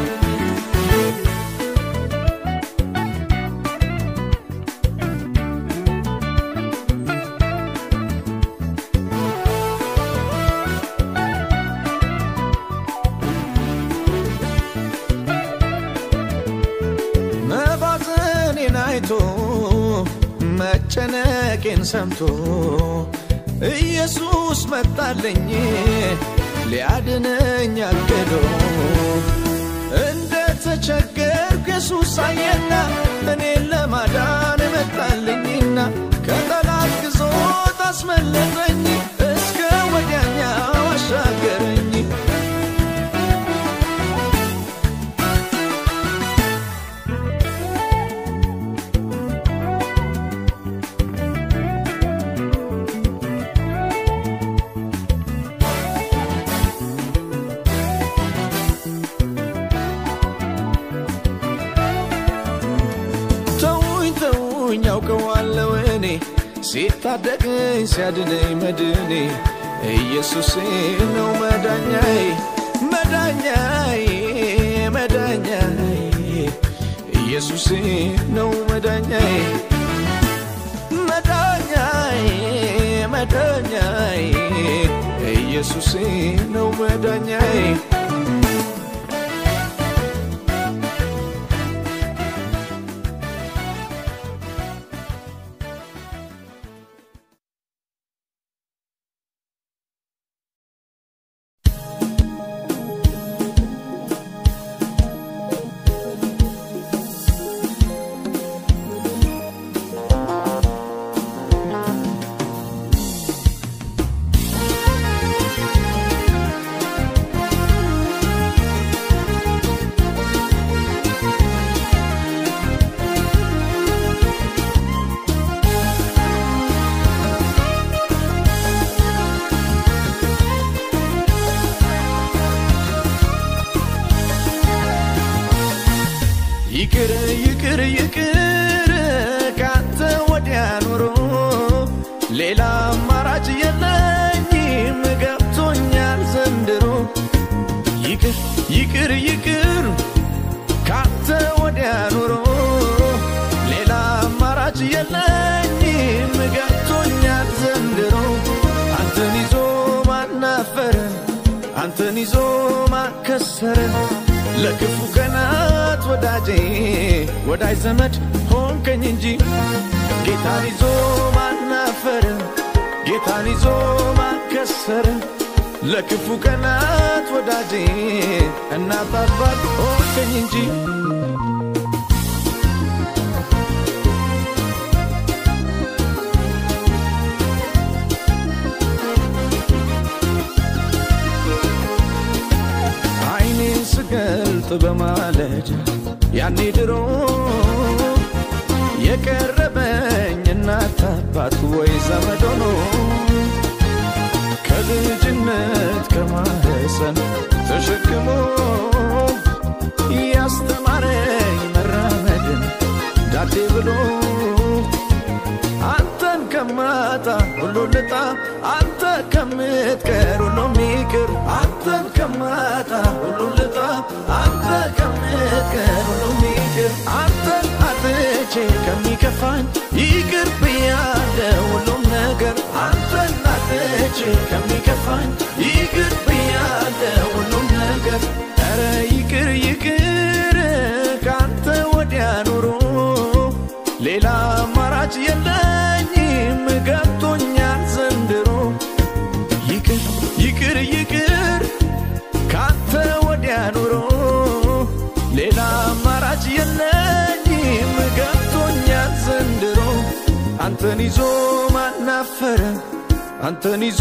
መባዘኔን አይቶ መጨነቄን ሰምቶ ኢየሱስ መጣለኝ ሊያድነኝ አቅዶ እንደ ተቸገርኩ ኢየሱስ አየና እኔን ለማዳን መጣልኝና ከጠላት ግዞት አስመለጠኝ እስከ ወዲያኛው አሻገረኝ ተውኝ ተውኝ ያውቀዋለሁ እኔ ሲታደገኝ ሲያድነኝ መድኔ ኢየሱሴ ነው መዳኛዬ መዳኛዬ መዳኛዬ ኢየሱሴ ነው መዳኛዬ መዳኛዬ መዳኛዬ ኢየሱሴ ነው መዳኛዬ ይቅር ይቅር ይቅር ካንተ ወዲያ ኑሮ ሌላ አማራጭ የለኝም ገብቶኛል ዘንድሮ ይቅር ይቅር ይቅር ካንተ ወዲያ ኑሮ ሌላ አማራጭ የለኝም ገብቶኛል ዘንድሮ አንተን ይዞ ማናፈረ አንተን ይዞ ማከሰረ ለክፉ ቀናት ወዳጄ ወዳጅ ዘመድ ሆንከኝ እንጂ ጌታን ይዞ ማናፈረ ጌታን ይዞ ማከሰረ ለክፉ ቀናት ወዳጄ እናት አባት ሆንከኝ እንጂ አይኔን ስገልጥ በማለዳ ያኔ ድሮ የቀረበኝ እናት አባት ወይ ዘመድ ሆኖ ከልጅነት ከማህፀን ተሸክሞ ያስተማረኝ መራመድን ዳዴ ብሎ አንተን ከማጣ ሁሉ ልጣ አንተ ከምትቀር ሁሉ ሚቅር አንተን ከማጣ ሁሉ ልጣ አንተ ከምትቀር ሁሉ ሚቅር አንተን አጥቼ ከሚከፋኝ ይቅር ብያለ ሁሉም ነገር አንተን አጥቼ ከሚከፋኝ ይቅር ብያለ ሁሉም ነገር ኧረ ይቅር ይቅር ካንተ ወዲያ ኑሮ ሌላ አማራጭ የለኝም ገብቶኛል ዘንድሮ ይቅር ይቅር ይቅር ካንተ ወዲያ ኑሮ ሌላ አማራጭ የለኝም ገብቶኛል ዘንድሮ አንተን ይዞ ማናፈረ አንተን ይዞ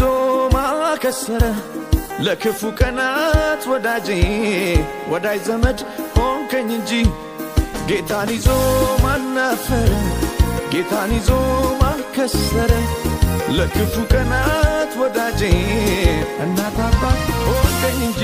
ማከሰረ ለክፉ ቀናት ወዳጄ ወዳጅ ዘመድ ሆንክ ሆንከኝ እንጂ ጌታን ይዞ ማናፈረ ጌታን ይዞ ማከሰረ ለክፉ ቀናት ወዳጄ እናት አባት ሆንከኝ እንጂ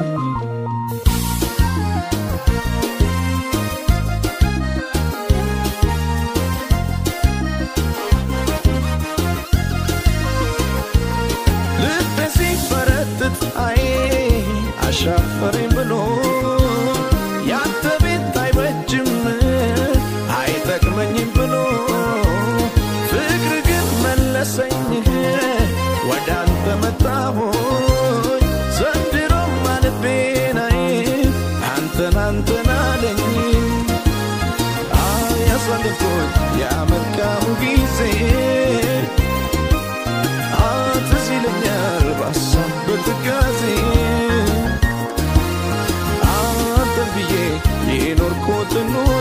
ልቤ ሲፈረጥጥ አይ አሻፈረኝ ብሎ ያንተ ቤት አይበጅም አይጠቅመኝም ብሎ ፍቅር ግን መለሰኝ ወደ አንተ መጣሁኝ ዘንድሮማ ልቤን አይ አንተን አንተን አለኝ አይ ያሳለፍኩት ያ መልካሙ ጊዜ ትዝ ይለኛል ባሳብ በትካዜ አንተን ብዬ የኖርኩት ኑሮ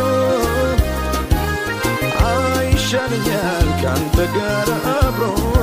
አይሻለኛል ከአንተ ጋር አብሮ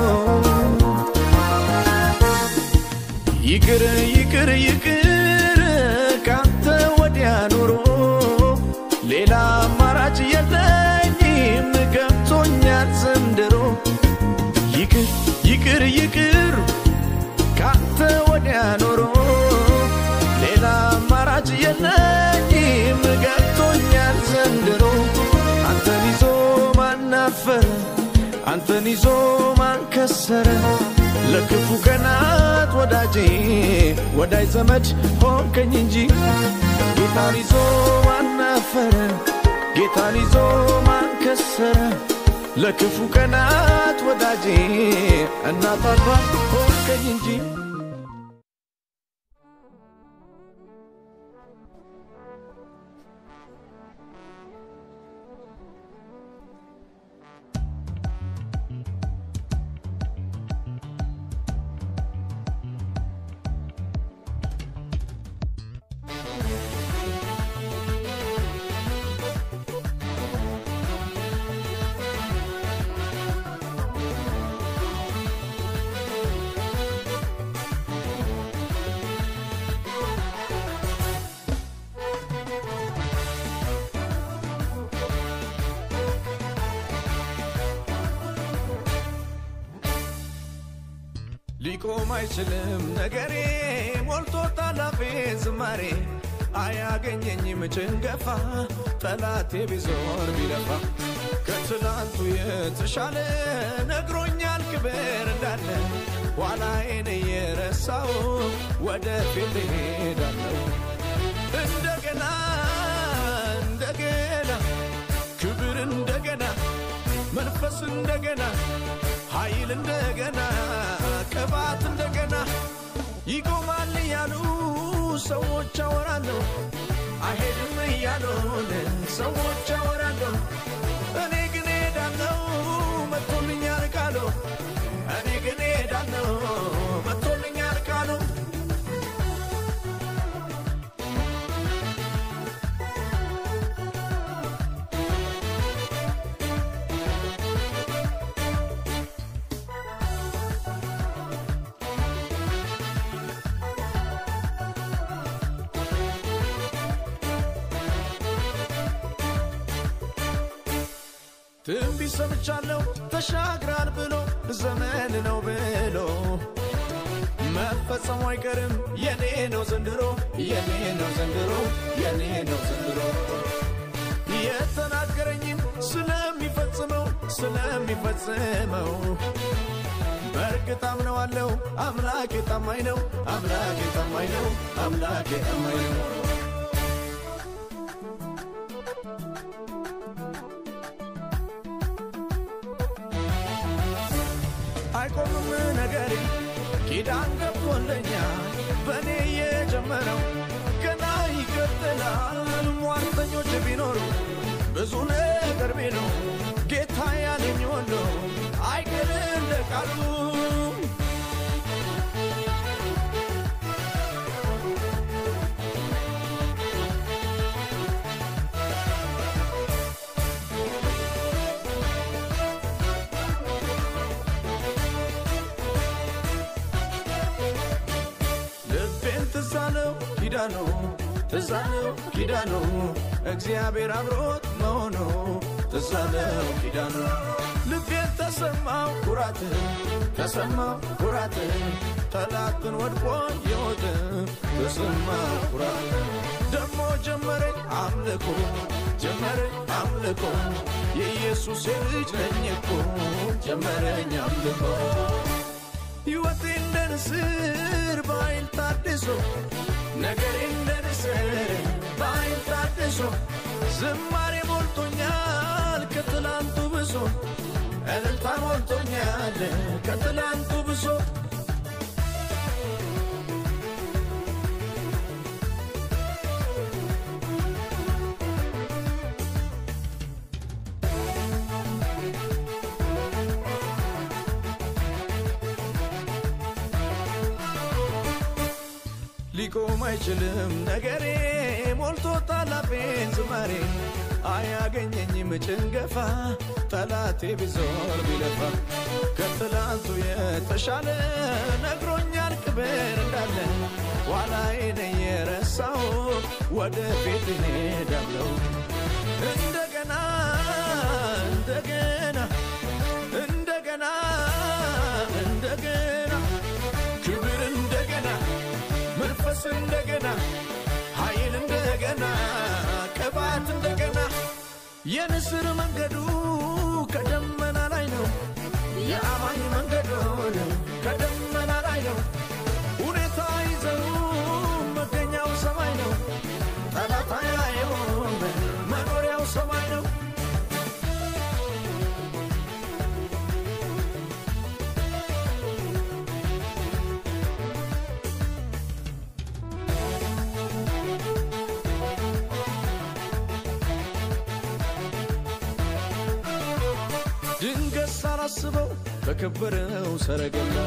ይቅር ይቅር ይቅር ካንተ ወዲያ ኑሮ ሌላ አማራጭ የለኝም ገብቶኛል ዘንድሮ ይቅር ይቅር ይቅር ካንተ ወዲያ ኖሮ ሌላ አማራጭ የለኝም ገብቶኛል ዘንድሮ አንተን ይዞ ማናፈረ አንተን ይዞ ማንከሰረ ለክፉ ቀናት ወዳጄ ወዳጅ ዘመድ ሆንከኝ እንጂ ጌታን ይዞ ማናፈረ ጌታን ይዞ ማንከሰረ ለክፉ ቀናት ወዳጄ እናት አባት ሆንከኝ እንጂ ሊቆም አይችልም ነገሬ ሞልቶ ታላፌ ዝማሬ አያገኘኝም ጭንገፋ ጠላቴ ቢዞር ቢለፋ ከትላንቱ የተሻለ ነግሮኛል ክብር እንዳለ ኋላዬን እየረሳው ወደፊት እሄዳለሁ እንደገና እንደገና ክብር እንደገና መንፈስ እንደገና ኃይል እንደገና ቅባት እንደገና ይቆማል እያሉ ሰዎች አወራለሁ አይሄድም እያሉን ሰዎች አወራለሁ እኔ ግን ሄዳለሁ መጥቶልኛል ቃሉ እኔ ግን ሄዳለሁ መጥቶልኛል ቃሉ ትንቢት ሰምቻለሁ ተሻግራል ብሎ ዘመን ነው ብሎ መፈጸሙ አይቀርም የኔ ነው ዘንድሮ የኔ ነው ዘንድሮ የኔ ነው ዘንድሮ የተናገረኝን ስለሚፈጽመው ስለሚፈጽመው በእርግጥ አምነዋለሁ አምላኬ ታማኝ ነው አምላኬ ታማኝ ነው አምላኬ ታማኝ ነው አይቆምም ነገሬ ኪዳን ገብቶልኛል በእኔ የጀመረው ገና ይቀጥላል ሟርተኞች ቢኖሩ ብዙ ነገር ቢሉ ጌታ ያለኝ ሁሉ አይቀር እንደ ቃሉ ልቤን ትሳለው ኪዳኑ ትዛለው ኪዳኑ እግዚአብሔር አብሮት መሆኑ ትዛለው ኪዳኑ ልቤን ተሰማው ኩራት ተሰማው ኩራት ጠላትን ወድቆ የወጥ ተሰማው ኩራት ደሞ ጀመረኝ አምልኮ ጀመረኝ አምልኮ የኢየሱስ ልጅ ነኝ እኮ ጀመረኝ አምልኮ ሕይወቴ እንደ ንስር በኃይል ታድሶ ነገሬ እንደ ንስር በኃይል ታድሶ ዝማሬ ሞልቶኛል ከትላንቱ ብሶ እልልታ ሞልቶኛል ከትላንቱ ብሶ ሊቆም አይችልም ነገሬ ሞልቶ ታላፌን ዝማሬ አያገኘኝም ጭንገፋ ጠላቴ ቢዞር ቢለፋ ከትላንቱ የተሻለ ነግሮኛል ክብር እንዳለ ኋላዬን የረሳው ወደፊት እሄዳለሁ እንደገና እንደገና እንደገና እንደገና ክብር እንደገና መንፈስ እንደገና ኃይል እንደገና ቅባት እንደገና የንስር መንገዱ ከደመና ላይ ነው። የአማኝ መንገዱ ከደመና ላይ ነው። ሁኔታ ይዘው መገኛው ሰማይ ነው። ጠላት አያየውም መኖሪያው ሰማይ ነው። ድንገት ሳላስበው በከበረው ሰረገላ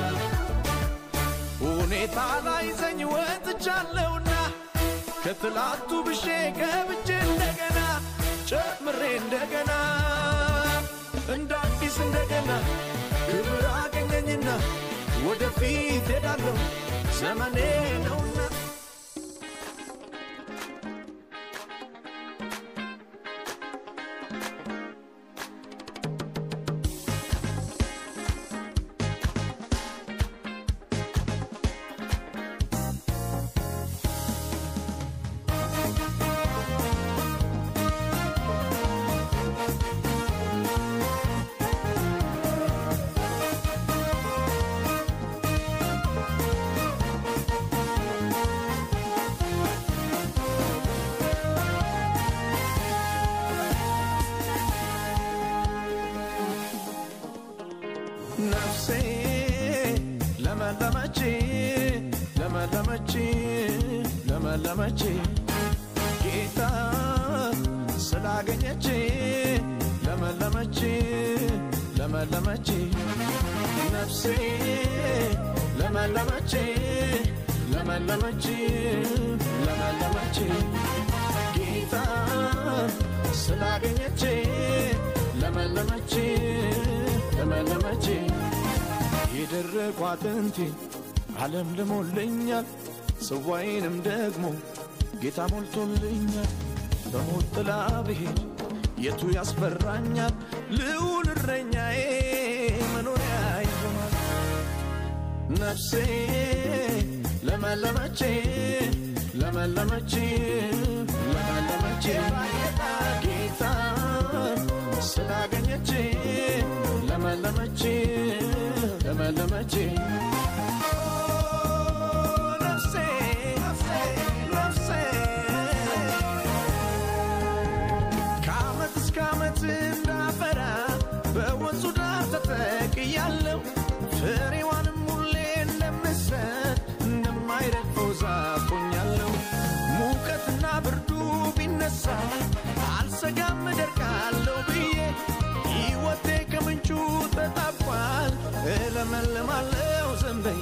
ሁኔታ ላይ ዘኝ ወጥቻለሁና ከትላንቱ ብሼ ገብቼ እንደገና ጨምሬ እንደገና እንደ አዲስ እንደገና ክብር አገኘኝና ወደፊት ሄዳለሁ ዘመኔ ነውና ነፍሴ ለመለመች ለመለመች ለመለመች ጌታ ስላገኘች ለመለመች ለመለመች ነፍሴ ለመለመች ለመለመች ለመለመች ጌታ ስላገኘች ለመለመች ለመለመች የደረቁ አጥንቴ ዓለም ልሞልኛል ጽዋዬንም ደግሞ ጌታ ሞልቶልኛል በሞት ጥላ ብሄድ የቱ ያስፈራኛል ልዑል እረኛዬ መኖሪያ ይሆናል ነፍሴ ለመለመች ለመለመች ለመለመች ጌታ ስላገኘች ለመለመች ለመለመች ነፍሴ ነፍሴ ከዓመት እስከ ዓመት እንዳፈራ በወንዙ ዳር ተተክያለሁ ፍሬዋንም ሁሌ እንደምሰጥ እንደማይረግፈው ዛፍ ሆኛለሁ ሙቀትና ብርዱ ቢነሳ አልሰጋም እደርቃለሁ ብዬ ሕይወቴ ከምንጩ ተጣቧል እለመልማለሁ ዘንበዬ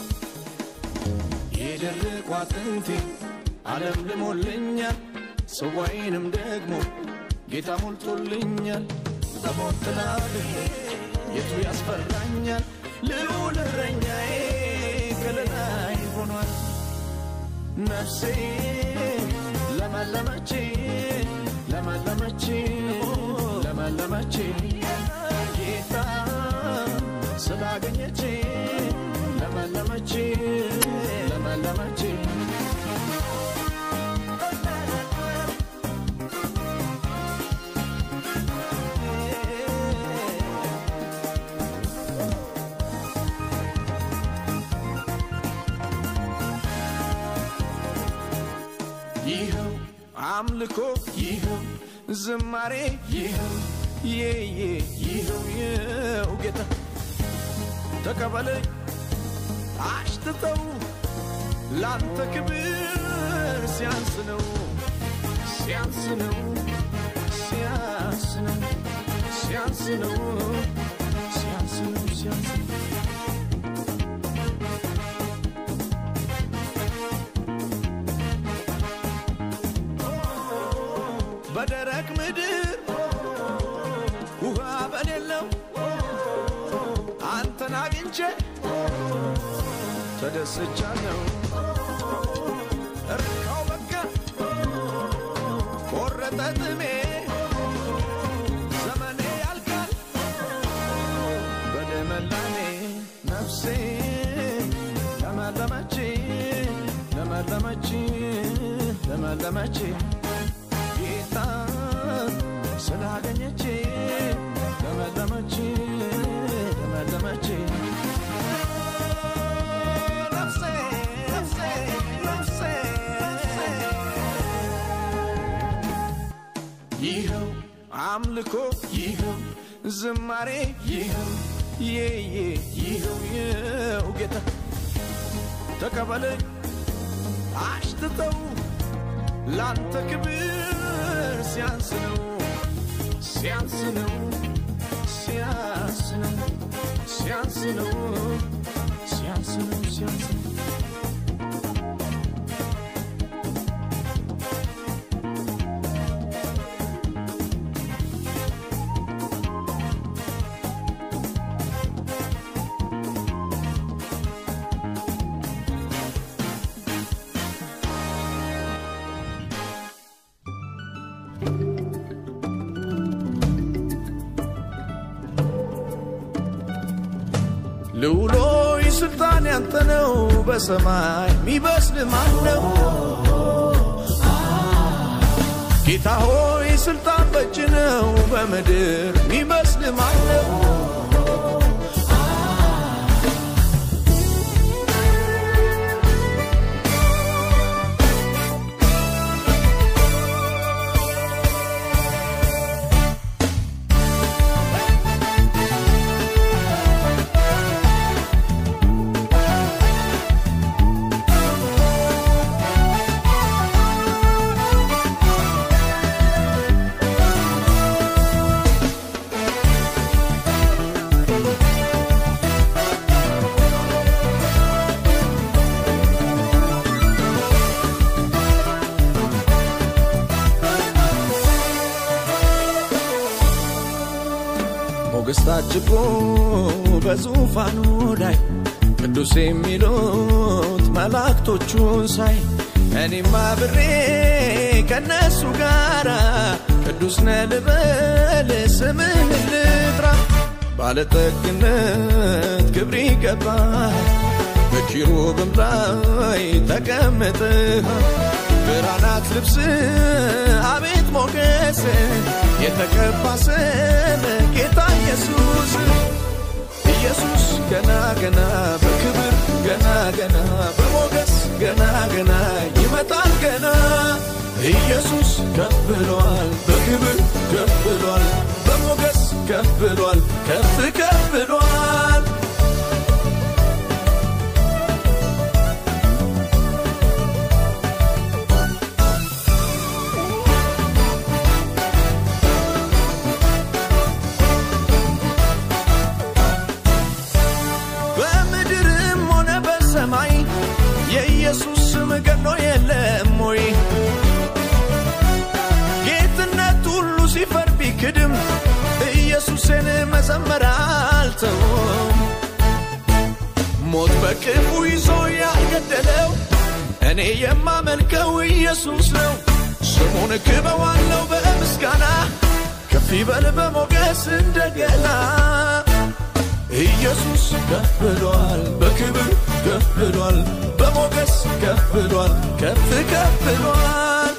የደረቁ አጥንቴ ዓለም ልሞልኛል ጽዋዬንም ደግሞ ጌታ ሞልቶልኛል በሞት ጥላ ብሄድ የቱ ያስፈራኛል ልዑል እረኛዬ ከለላይ ሆኗል ነፍሴ ለመለመች ለመለመች ለመለመች ጌታ ስላገኘች ለመለመች ለመለመች ይኸው አምልኮ ይኸው ዝማሬ ይኸው የየ ይኸው የው ጌታ ተቀበለኝ አሽትተው ላንተ ክብር ሲያንስ ነው ሲያንስ ነው ሲያንስ ነው ሲያንስ ነው ሲያንስ ነው ሲያንስ ነው በደረቅ ምድር ውሃ በሌለው አንተን አግኝቼ ተደስቻለሁ። እርካው በቃ ቆረጠ ጥሜ ዘመኔ ያልቃል በልምላሜ ነፍሴ ለመለመች ለመለመች ለመለመች ጌታ ስላገኘች ለመለመች ለመለመች ነፍሴ ነፍሴ ነፍሴ ይኸው አምልኮ ይኸው ዝማሬ ይኸው የየ ይኸው የው ጌታ ተቀበለኝ አሽትተው ላንተ ክብር ሲያንስ ነው ሲያንስ ነው ሲያንስ ነው ሲያንስ ነው ሲያንስ ነው ሲያንስ ነው ልውሎይ ስልጣን ያንተ ነው በሰማይ ሚበስል ማን ነው? ጌታ ሆይ ስልጣን በእጅ ነው በምድር ሚበስል ማን ነው? ሞገስ ታጅቦ በዙፋኑ ላይ ቅዱስ የሚሉት መላእክቶቹን ሳይ እኔም አብሬ ከነሱ ጋራ ቅዱስ ነህ ልበል ስምህን ልጥራ ባለጠግነት ክብር ይገባል በኪሩብም ላይ ተቀምጠሃል ብርሃናት ልብስ አቤት ሞገስ የተቀባ ስም ጌታ ኢየሱስ ኢየሱስ ገና ገና በክብር ገና ገና በሞገስ ገና ገና ይመጣል ገና ኢየሱስ ከፍ ብሏል በክብር ከፍ ብሏል በሞገስ ከፍ ብሏል ከፍ ከፍ ብሏል በምድርም ሆነ በሰማይ የኢየሱስ ስም ገኖ የለም ወይ? ጌትነት ሁሉ ሲፈር ቢክድም ኢየሱስን መዘመር አልተውም። ሞት በክፉ ይዞ ያልገደለው እኔ የማመልከው ኢየሱስ ነው። ስሙን ክበዋለው በምስጋና ከፍ ይበል በሞገስ እንደገና ኢየሱስ ከፍ ብሏል በክብር ከፍ ብሏል በሞገስ ከፍ ብሏል ከፍ ከፍ ብሏል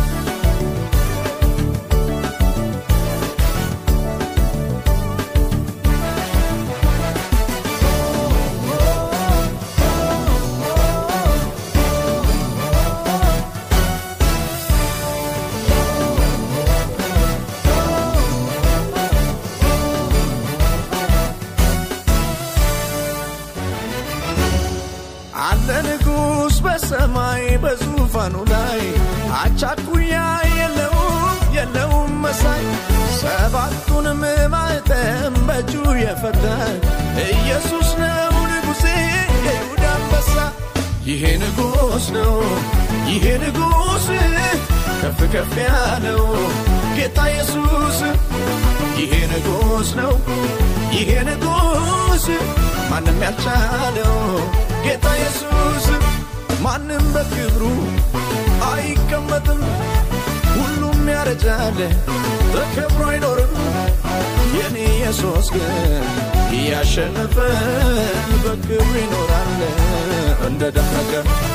አለ ንጉሥ በሰማይ በዙፋኑ ላይ አቻኩያ የለውም የለውም መሳይ ሰባቱንም ማኅተም በእጁ የፈታ ኢየሱስ ነው ንጉሴ የይሁዳ አንበሳ ይሄ ንጉሥ ነው ይሄ ንጉሥ ከፍ ከፍ ያለው ጌታ ኢየሱስ ይሄ ንጉሥ ነው ይሄ ንጉሥ ማንም ያልቻለው ጌታ ኢየሱስ ማንም በክብሩ አይቀመጥም ሁሉም ያረጃል ተከብሮ አይኖርም የኔ ኢየሱስ ግን እያሸነፈ በክብሩ ይኖራል እንደ ደመቀ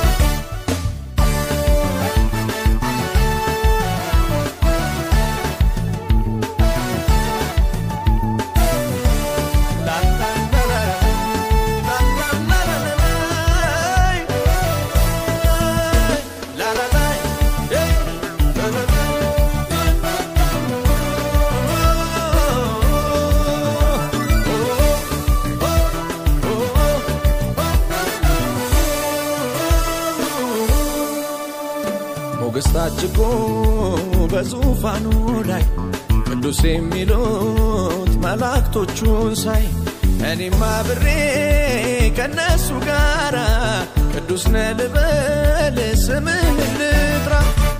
ሞገስ ታጅጎ በዙፋኑ ላይ ቅዱስ የሚሉት መላእክቶቹን ሳይ እኔም አብሬ ከነሱ ጋራ ቅዱስ ነህ ልበል ስምህን ልጥራ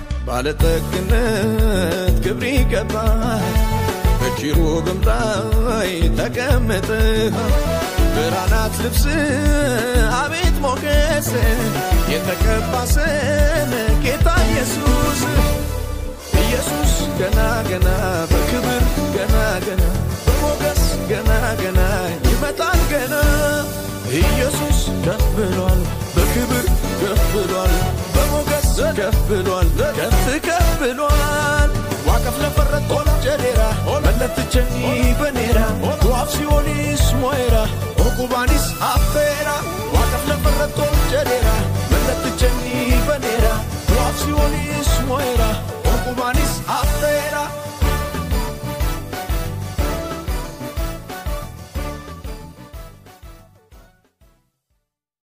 ባለጠግነት ክብር ይገባል በኪሩብም ላይ ተቀምጠሃል ብርሃናት ልብስ አቤት ሞገስ የተቀባ ስም ጌታ ኢየሱስ ኢየሱስ ገና ገና በክብር ገና ገና በሞገስ ገና ገና ይመጣል ገና ኢየሱስ ከፍ ብሏል በክብር ከፍ ብሏል በሞገስ ከፍ ብሏል ከፍ ከፍ ብሏል ዋቀፍ ለፈረት ኦላ ጀዴራ መለትቸኒ በኔራ ዋፍ ሲኦሊስ ሞይራ ኦቁባኒስ አፌራ ዋቀፍ ለፈረት ኦል ጀዴራ